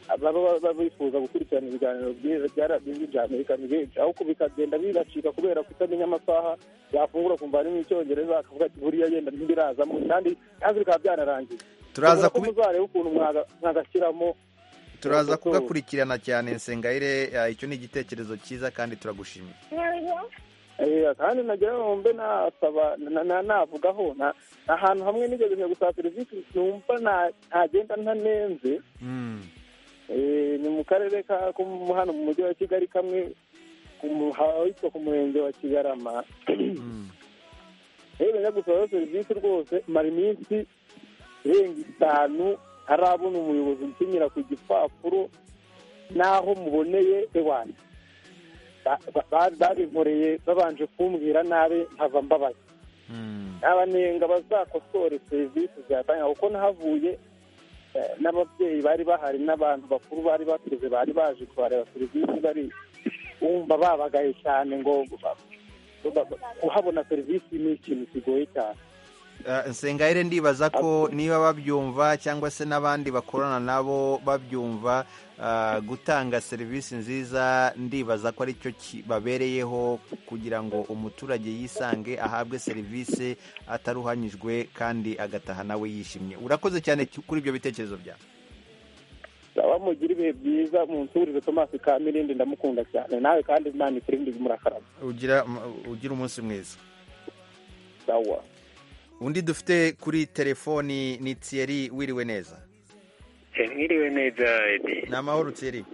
baba ba- ba- bifuza gukurikirana ibiganiro byiza bya radiyo bya amerika ni benshi ahubwo bikagenda bigacika kubera kutamenya amasaha yafungura kumva harimo icyongereza akavuga ati buriya yenda ntibirazamo kandi kandi bikaba byanarangiye Turaza kubi muzareba ukuntu mwaga- mwagashyiramo turaza Kuko- kugakurikirana cyane nsengayire eh, icyo ni igitekerezo cyiza kandi turagushimiye Eh, kandi nagira ngo mbe nasaba na- na- navugaho na- ahantu hamwe nigeze njya gusaba serivisi numva na- ntagenda ntanenze Eh, ni mu karere ka ko mu- hano mu mujyi wa kigali kamwe ku mu- ahitwa ku murenge wa kigarama rero njya gusaba serivisi rwose mara iminsi irenga itanu harabona umuyobozi ukinyira ku gipapuro n'aho muboneye ewana ba- ba- babinkoreye babanje kumbwira nabi nkava mbabaye abanenga bazakosore serivisi zatanga kuko nahavuye eh, n'ababyeyi bari bahari n'abantu bakuru bari bakuze bari baje kubareba serivisi bari wumva babagaye cyane ngo ba- ba- ba- kuhabona serivisi ni ikintu kigoye cyane nsengayire ndibaza ko niba babyumva cyangwa se n'abandi bakorana nabo babyumva ah, gutanga serivisi nziza ndibaza ko aricyo babereyeho kugira ngo umuturage yisange ahabwe serivisi ataruhanyijwe kandi agataha nawe yishimye urakoze cyane kuri ibyo bitekerezo byawe baba mugira ibihe byiza munsurize tomasi ka mirindi ndamukunda cyane nawe kandi imana ikurinde murakarama ugira ugira umunsi mwiza sawa undi dufite kuri telefoni ni Thierry wiriwe neza mwiriwe neza Edi. ni amahoro Thierry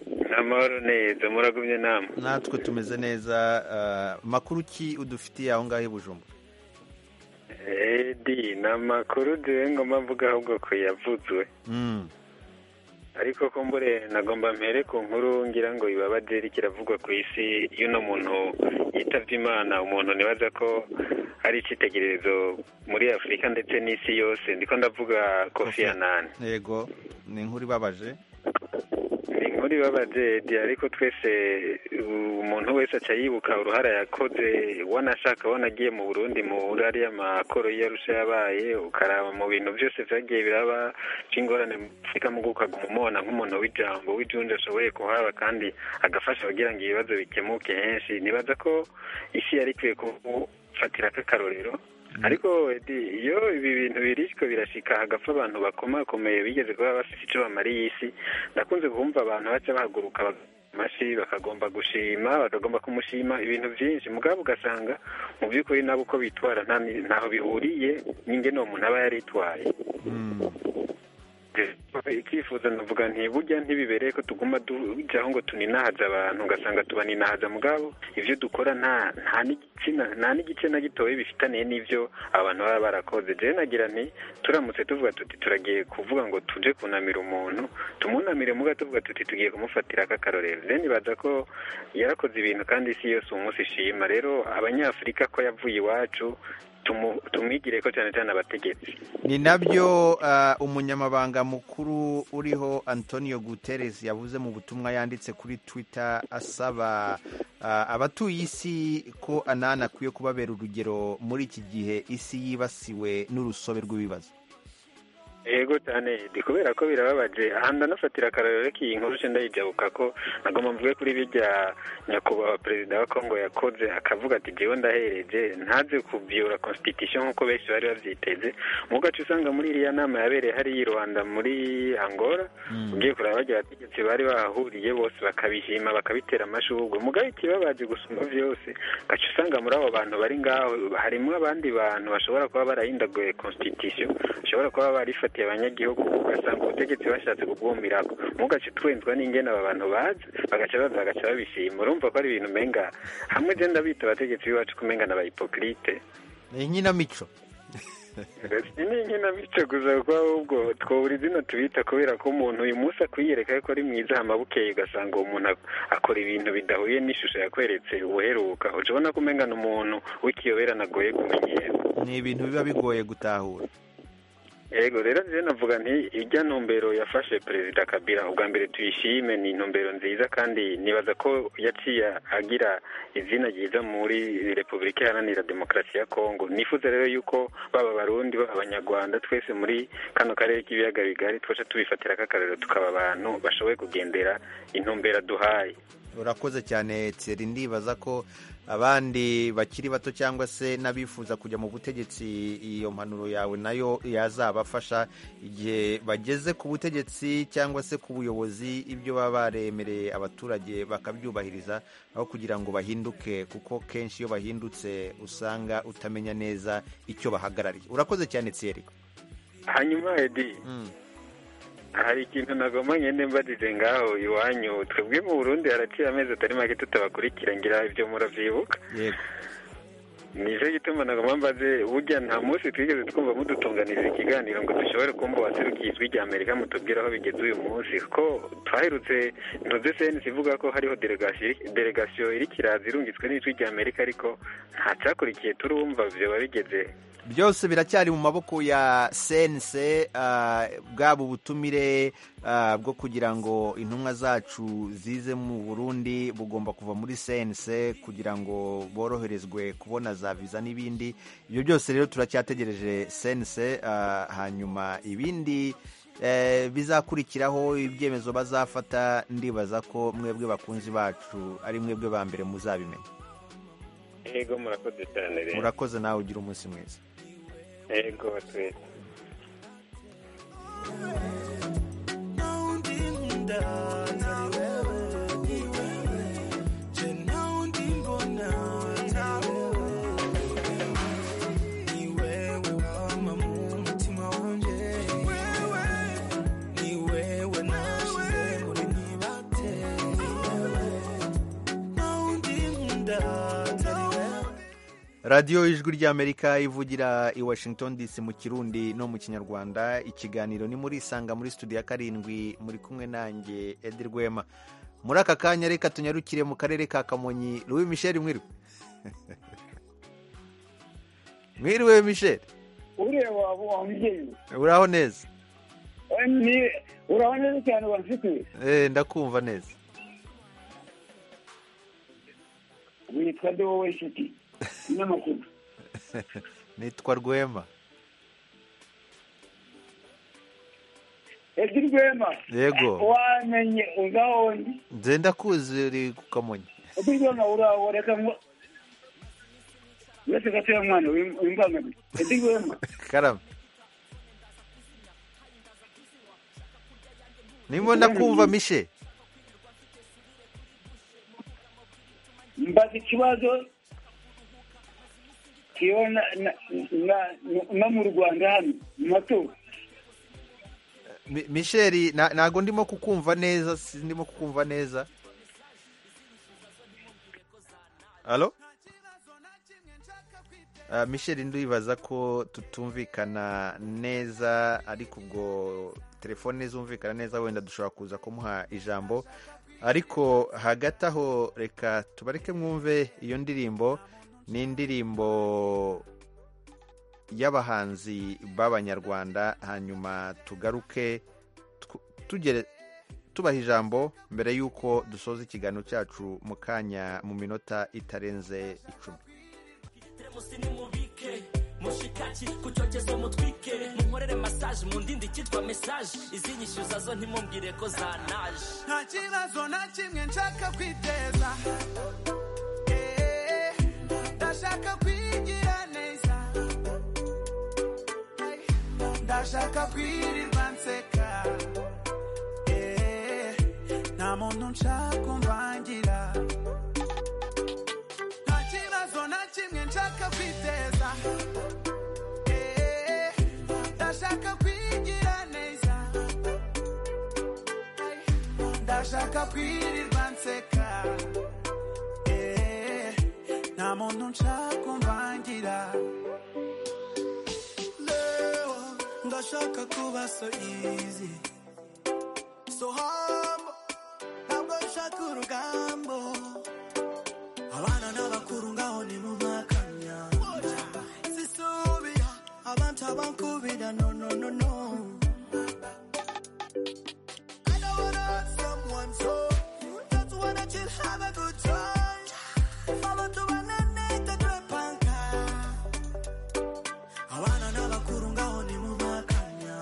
ni amahoro neza muragumye nama natwe tumeze neza ah, makuru ki udufitiye aho ngaho i bujumbura edi ni amakuru duwe ngomba mvuga ahubwo ko yavudzwe Mm. ariko ko mbure nagomba mpere ku nkuru ngira ngo ibabaderi kiravugwa ku isi y'uno muntu yitabye imana umuntu nibaza ko ari icyitegererezo muri afurika ndetse n'isi yose ndiko ndavuga kofi anani yego ni inkuru ibabaje ni inkuru ibabaje Edi, ariko twese uh, umuntu wese aca yibuka uruhara yakoze wanashaka wanagiye mu burundi muri ariya makoro y'iyarusha yabaye ukaraba mu bintu byose byagiye biraba by'ingorane mu afurika mu guka umubona nk'umuntu w'ijambo w'ijunja ashoboye kuhaba kandi agafasha kugira ngo ibibazo bikemuke henshi nibaza ko isi yari ikwiye kufatira k'akarorero ariko Edi, iyo ibi bintu birishwe birashika hagapfa abantu bakomakomeye bigeze kuba bafite icyo bamariye isi ndakunze kumva abantu baca bahaguruka bag- amashi bakagomba gushima bakagomba kumushima ibintu byinshi mugabo ugasanga mu by'ukuri nabo uko bitwara nta ni- ntaho bihuriye n'ingene uwo muntu aba yaritwaye icyifuzo ndavuga nti burya ntibibereye ko tuguma tujyaho ngo tuninahaza abantu ugasanga tubaninahaza mugabo ibyo dukora nta nta n'igitsina nta n'igice na gitoya bifitaniye n'ibyo abantu baba barakoze rero nagira nti turamutse tuvuga tuti turagiye kuvuga ngo tuje kunamira umuntu tumunamire muga tuvuga tuti tugiye kumufatira akakarorero rero nibaza ko yarakoze ibintu kandi isi yose uwo munsi ishima rero abanyafurika ko yavuye iwacu tumu- tumwigire ko cyane cyane abategetsi ni nabyo ah, umunyamabanga mukuru uriho antonio guterres yavuze mu butumwa yanditse kuri twitter asaba ah, abatuye isi ko anani akwiye kubabera urugero muri iki gihe isi yibasiwe n'urusobe rw'ibibazo yego cyane ndi kubera ko birababaje aha ndanafatira akarorero k'iyi nkuru nshya ndayijabuka ko nagomba mvuge kuri bijya nyakubahwa perezida wa kongo yakoze akavuga ati jewe ndahereje ntaze kubyura constitution nk'uko benshi bari babyiteze mu gace usanga muri iriya nama yabereye hariya i rwanda muri angola ugiye kureba bagira bategetsi bari bahahuriye bose bakabishima bakabitera amashurwe mugabe ikibabaje gusumba byose gaca usanga muri abo bantu bari ngaho harimo abandi bantu bashobora kuba barahindaguye constitution bashobora kuba barifatiye abanyagihugu ugasanga ubutegetsi bashatse kubwumirako mugace twenzwa n'ingene aba bantu bazi bagaca baza bagaca babishima urumva ko ari ibintu umenga hamwe je ndabita abategetsi b'iwacu kumenga n'abahipokrite ni inkinamico ni inkinamico gusa kuko ahubwo twobura izina tubita kubera ko umuntu uyu munsi akwiyereka ko ari mwiza hama bukeye ugasanga uwo muntu ak- akora ibintu bidahuye n'ishusho yakweretse ubuheruka uca ubona ko umenga ni umuntu w'ikiyoberana agoye kumenyera ni ibintu biba bigoye gutahura yego rero rero navuga nti ijya ntumbero yafashe perezida kabila ubwa mbere tuyishime ni intumbero nziza kandi nibaza ko yaciye agira izina ryiza muri repubulika iharanira demokarasi ya kongo nifuza rero yuko baba abarundi baba abanyarwanda twese muri kano karere k'ibiyaga bigari twaca tubifatira k'akarero tukaba abantu bashoboye kugendera intumbero duhaye urakoze cyane tseri ndibaza ko abandi bakiri bato cyangwa se n'abifuza kujya mu butegetsi iyo mpanuro yawe nayo yazabafasha igihe bageze ku butegetsi cyangwa se ku buyobozi ibyo baba baremereye abaturage bakabyubahiriza aho kugira ngo bahinduke kuko kenshi iyo bahindutse usanga utamenya neza icyo bahagarariye urakoze cyane tseri hanyuma edi hari ikintu nagomba ngende mbadize ngaho iwanyu twebwe mu burundi haraciye amezi atari make tutabakurikira ngira ibyo murabyibuka yego nicyo gituma nagomba mbaze burya nta munsi twigeze twumva mudutunganiriza ikiganiro ngo dushobore kumva waserukiye ijwi rya amerika mutubwira aho bigeze uyu munsi ko twaherutse ntuze senisi ivuga ko hariho delegasi- delegasiyo irikiraza irungitswe n'ijwi rya amerika ariko nta cyakurikiye turumva byoba bigeze byose biracyari mu maboko ya sense bwaba ubutumire bwo kugira ngo intumwa zacu zize mu burundi bugomba kuva muri sense kugira ngo boroherezwe kubona za viza n'ibindi ibyo byose rero turacyategereje sense hanyuma ibindi bizakurikiraho ibyemezo bazafata ndibaza ko mwebwe bakunzi bacu ari mwebwe ba mbere muzabimenya yego murakoze cyane rero murakoze nawe ugira umunsi mwiza yego twese radiyo ijwi ry'amerika ivugira i washington dc mu kirundi no mu kinyarwanda ikiganiro ni muri isanga muri studio ya karindwi muri kumwe nanjye edi rwema muri aka kanya reka tunyarukire mu karere ka kamonyi louis michel mwiriwe mwiriwe michel ureba wamubyeyi uraho neza uraho neza cyane wamfitiye ndakumva neza witwa de wowe nshuti n'amakuru nitwa rwema edi rwema yego wamenye uzaho ndi nze ndakuzi uri kukamonyi edi rwema uraho reka ngo uretse gatoya mwana wimbangamira edi rwema karame nimo ndakumva mishe mbaza ikibazo kiba no mu rwanda hano mu matora misheri ntabwo ndimo kukumva neza ndimo kukumva neza halo misheri ndibaza ko tutumvikana neza ariko ubwo telefone zumvikana neza wenda dushobora kuza kumuha ijambo ariko hagati aho reka tubareke mwumve iyo ndirimbo ni indirimbo y'abahanzi b'abanyarwanda hanyuma tugaruke tubaha ijambo mbere y'uko dusoza ikiganiro cyacu mu kanya mu minota itarenze icumi mushikaki ku cyokezo mutwike munkorere masaje mu ndindi kitwa mesaje izinyishyuza zo ntimumbwire ko zanaje nta kibazo na kimwe nshaka kwiteza ndashaka kwigira neza ndashaka kwirirwa nseka nta muntu nshaka umvangira nta kibazo na kimwe nshaka kwiteza ndashaka kwigira neza ndashaka kwirirwa nseka nta muntu nshaka umvangira lewa ndashaka kuba so easy so humble ntabwo nshaka urugambo abana n'abakuru ngaho ni mu makanya sisubira abantu abankubira no no no no I don't wanna hurt someone so Just wanna chill, have a good time Abantu bananeta turepanka abana n'abakuru ngaho ni mu makanya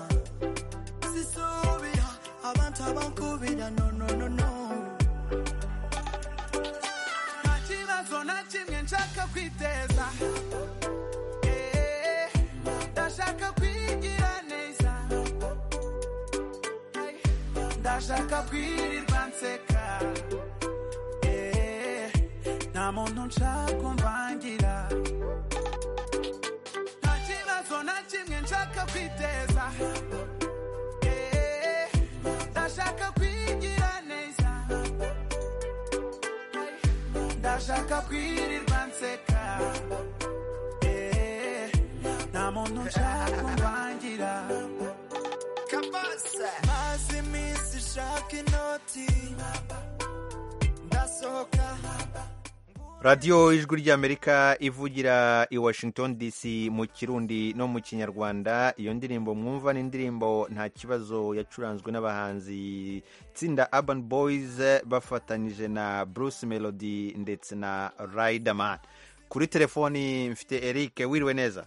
sisubira abantu abankubira no no no no nta kibazo na kimwe nshaka kwiteza Eh, ndashaka kwigira neza Eh, ndashaka kwirirwa nseka Eh, nta muntu nshaka umvangira nta kibazo na kimwe nshaka kwiteza Eh, ndashaka kwigira neza ndashaka kwirirwa nseka Eh, nta muntu nshaka umvangira maze iminsi ishaka inoti ndasohoka radiyo ijwi ry'amerika ivugira i washington dc mu kirundi no mu kinyarwanda iyo ndirimbo mwumva ni indirimbo nta kibazo yacuranzwe n'abahanzi itsinda urban boys bafatanyije na bruce melody ndetse na riderman kuri telefoni mfite eric wiriwe neza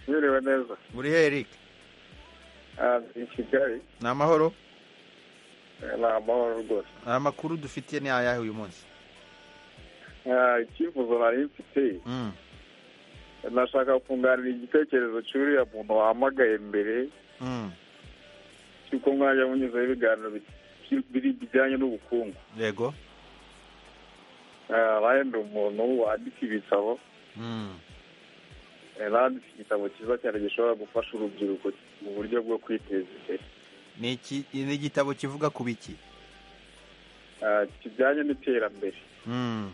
wiriwe neza buri he eric i kigali ni amahoro ni amahoro rwose amakuru dufitiye ni ayahe uyu munsi icyifuzo nari mfite Mm. nashaka kunganira igitekerezo cy'uriya muntu wahamagaye mbere Mm. cy'uko mwajya munyuzaho ibiganiro bi- biri bijyanye n'ubukungu yego Ah, bahenda umuntu wandika ibitabo Mm. Eh, nanditse igitabo cyiza cyane gishobora gufasha urubyiruko mu buryo bwo kwiteza imbere ni iki- ni igitabo kivuga ku biki Ah, kijyanye n'iterambere Mm.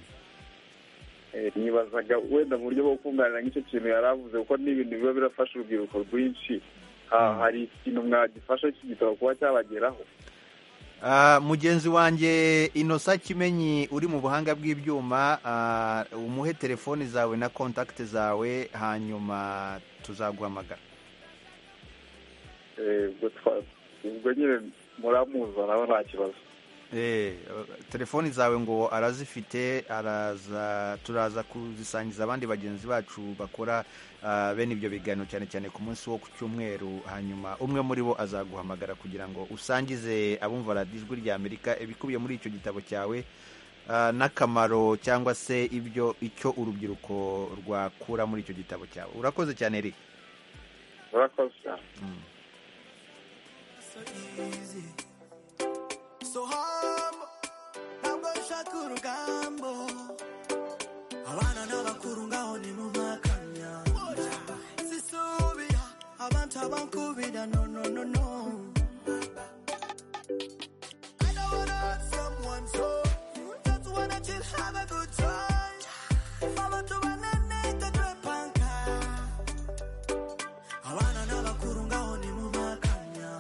Eh, nibazaga wenda mu buryo bwo kunganira nk'icyo kintu yari avuze kuko ni ibintu biba birafasha urubyiruko rwinshi Ah, hari ikintu mwagifasha iki gitabo kuba cyabageraho Ah, mugenzi wanjye inosa kimenyi uri mu buhanga bw'ibyuma ah, umuhe telefoni zawe na kontakiti zawe hanyuma tuzaguhamagara Eh, ubwo twa- ubwo nyine muramuza nawe nta kibazo Eh, telefoni zawe ngo arazifite araza turaza kuzisangiza abandi bagenzi bacu bakora ah, bene ibyo biganiro cyane cyane ku munsi wo ku cyumweru hanyuma umwe muri bo azaguhamagara kugira ngo usangize abumva radiyo ijwi rya amerika ibikubiye muri icyo gitabo cyawe ah, n'akamaro cyangwa se ibyo icyo urubyiruko rwakura muri icyo gitabo cyawe urakoze cyane eric murakoze cyane So humble, ntabwo nshaka urugambo abana n'abakuru ngaho ni mu makanya sisubira abantu abankubira no no no no I don't wanna hurt someone so just wanna chill have a good time abantu bananeka twepanka abana n'abakuru ngaho ni mu makanya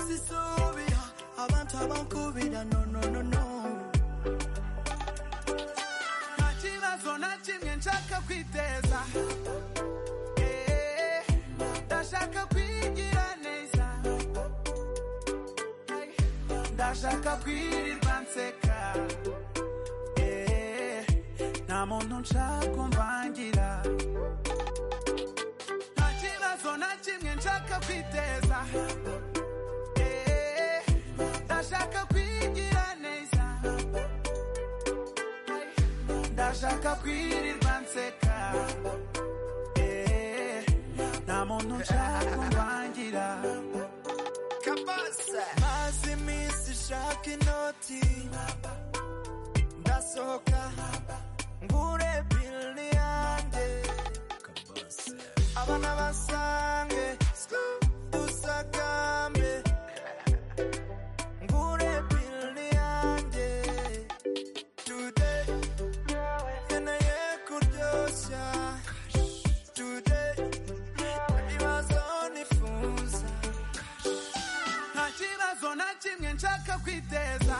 sisubira abantu abankubira no no no no nta kibazo na kimwe nshaka kwiteza Eh, ndashaka kwigira neza Hey, ndashaka kwirirwa nseka Eh, nta muntu nshaka kumvangira nta kibazo na kimwe nshaka kwiteza Eh, ndashaka kwigira neza ndashaka kwirirwa nseka Eh, nta muntu nshaka kumwangira kabasa maze iminsi shaka inoti ndasohoka ngure bili yanjye abana basange dusagambe ngure bili yanjye today nkeneye kuryoshya today ibibazo nifuza nta kibazo na kimwe nshaka kwiteza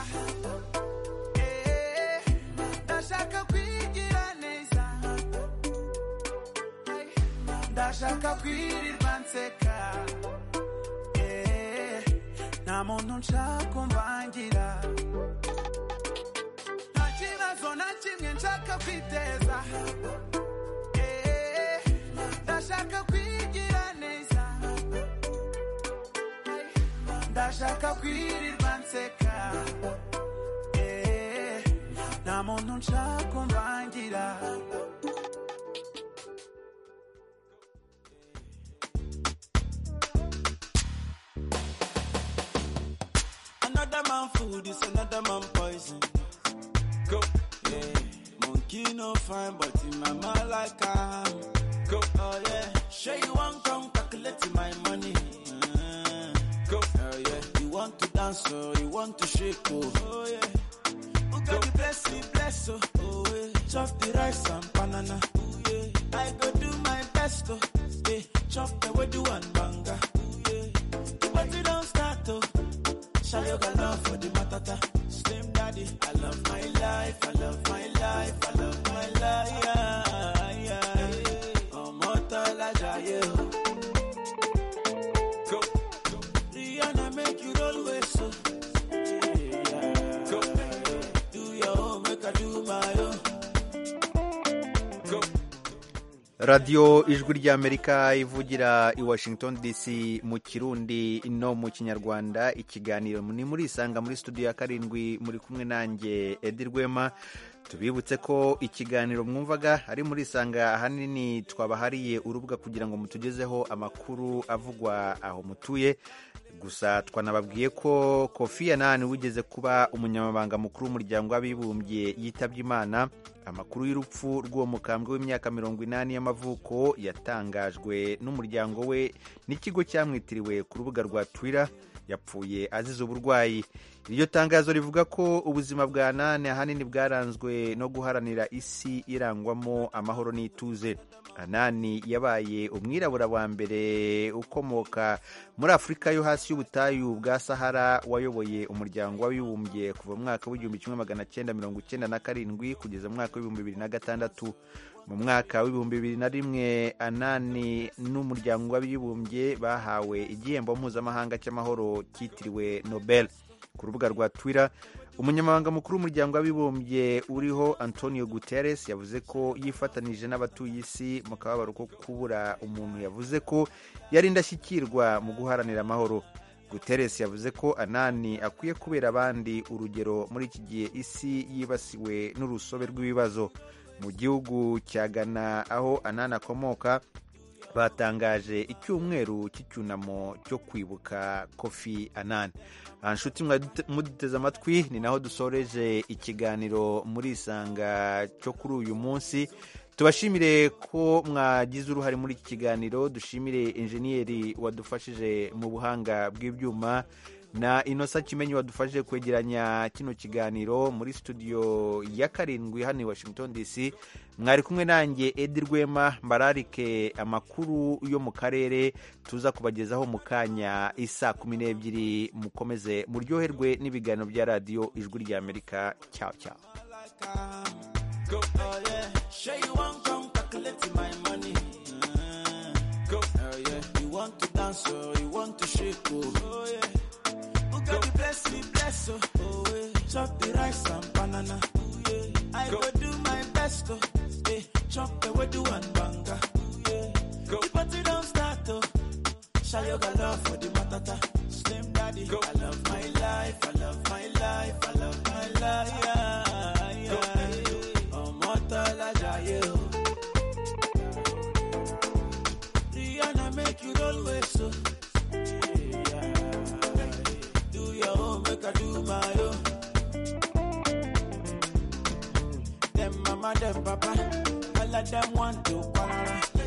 Eh, ndashaka kwigira neza Hey, ndashaka kwirirwa nseka Eh, nta muntu nshaka kumvangira nta kibazo na kimwe nshaka kwiteza Eh, ndashaka kwigira neza ndashaka kwirirwa nseka Eh, nta muntu nshaka kumvangira Another man food is another man poison. Go, yeah. Monkey no fine, but in my mind like I'm. Go, oh yeah. Sure you want come calculate my money. Uh, go, oh yeah. You want to dance, oh, you want to shake, oh, oh yeah. Oh God, you bless you, bless oh, oh yeah. Chop the rice and banana, oh yeah. I go do my best, oh, yeah. Chop the way do and banga, oh yeah. But you don't start, oh. Shall you got love for the matata? Slim daddy, I love my life, I love my life, I radiyo ijwi ry'amerika ivugira i washington dc mu kirundi no mu kinyarwanda ikiganiro ni muri isanga muri studio ya karindwi muri kumwe nanjye edi rwema tubibutse ko ikiganiro mwumvaga ari muri isanga ahanini twabahariye urubuga kugira ngo mutugezeho amakuru avugwa aho mutuye gusa twanababwiye ko kofi anani wigeze kuba umunyamabanga mukuru w'umuryango w'abibumbye yitabye imana amakuru y'urupfu rw'uwo mukambwe w'imyaka mirongo inani y'amavuko yatangajwe n'umuryango we n'ikigo cyamwitiriwe ku rubuga rwa Twitter yapfuye azize uburwayi iryo tangazo rivuga ko ubuzima bwa nane ahanini bwaranzwe no guharanira isi irangwamo amahoro n'ituze anani yabaye umwirabura wa mbere ukomoka muri afurika yo hasi y'ubutayu bwa sahara wayoboye umuryango w'abibumbye kuva mu mwaka w'igihumbi kimwe magana cyenda mirongo icyenda na karindwi kugeza mu mwaka w'ibihumbi bibiri na gatandatu mu mwaka w'ibihumbi bibiri na rimwe anani n'umuryango w'abibumbye bahawe igihembo mpuzamahanga cy'amahoro cyitiriwe nobel ku rubuga rwa Twitter umunyamabanga mukuru w'umuryango w'abibumbye uriho antonio guterres yavuze ko yifatanije n'abatuye isi mu kababaro ko kubura umuntu yavuze ko yari indashyikirwa mu guharanira amahoro guterres yavuze ko anani akwiye kubera abandi urugero muri iki gihe isi yibasiwe n'urusobe rw'ibibazo mu gihugu cya ghana aho anani akomoka batangaje icyumweru cy'icyunamo cyo kwibuka kofi anani nshuti muduteze amatwi ni naho dusoreje ikiganiro muri isanga cyo kuri uyu munsi tubashimire ko mwagize uruhare muri iki kiganiro dushimire enjeniyeri wadufashije mu buhanga bw'ibyuma na inosa kimenyi wadufashije kwegeranya kino kiganiro muri studio ya karindwi hano i washington dc mwari kumwe nanjye edi rwema mbararike amakuru yo mu karere tuza kubagezaho mu kanya isa kumi n'ebyiri mukomeze muryoherwe n'ibiganiro bya radiyo ijwi rya amerika cyaho cyaho God be bless me, bless oh, oh yeah. Chop the rice and banana, oh yeah. I go, go do my best oh, yeah. Chop the wedu and banga, oh yeah. Go. The party don't start oh. Shayoga love for the matata, slim daddy. Go. I love my life, I love my life, I love my life. Yeah, yeah. Go. Oh, mortal ajayo. Rihanna make you roll with so. I do my own. Them mama, them papa, all of them want to quarrel.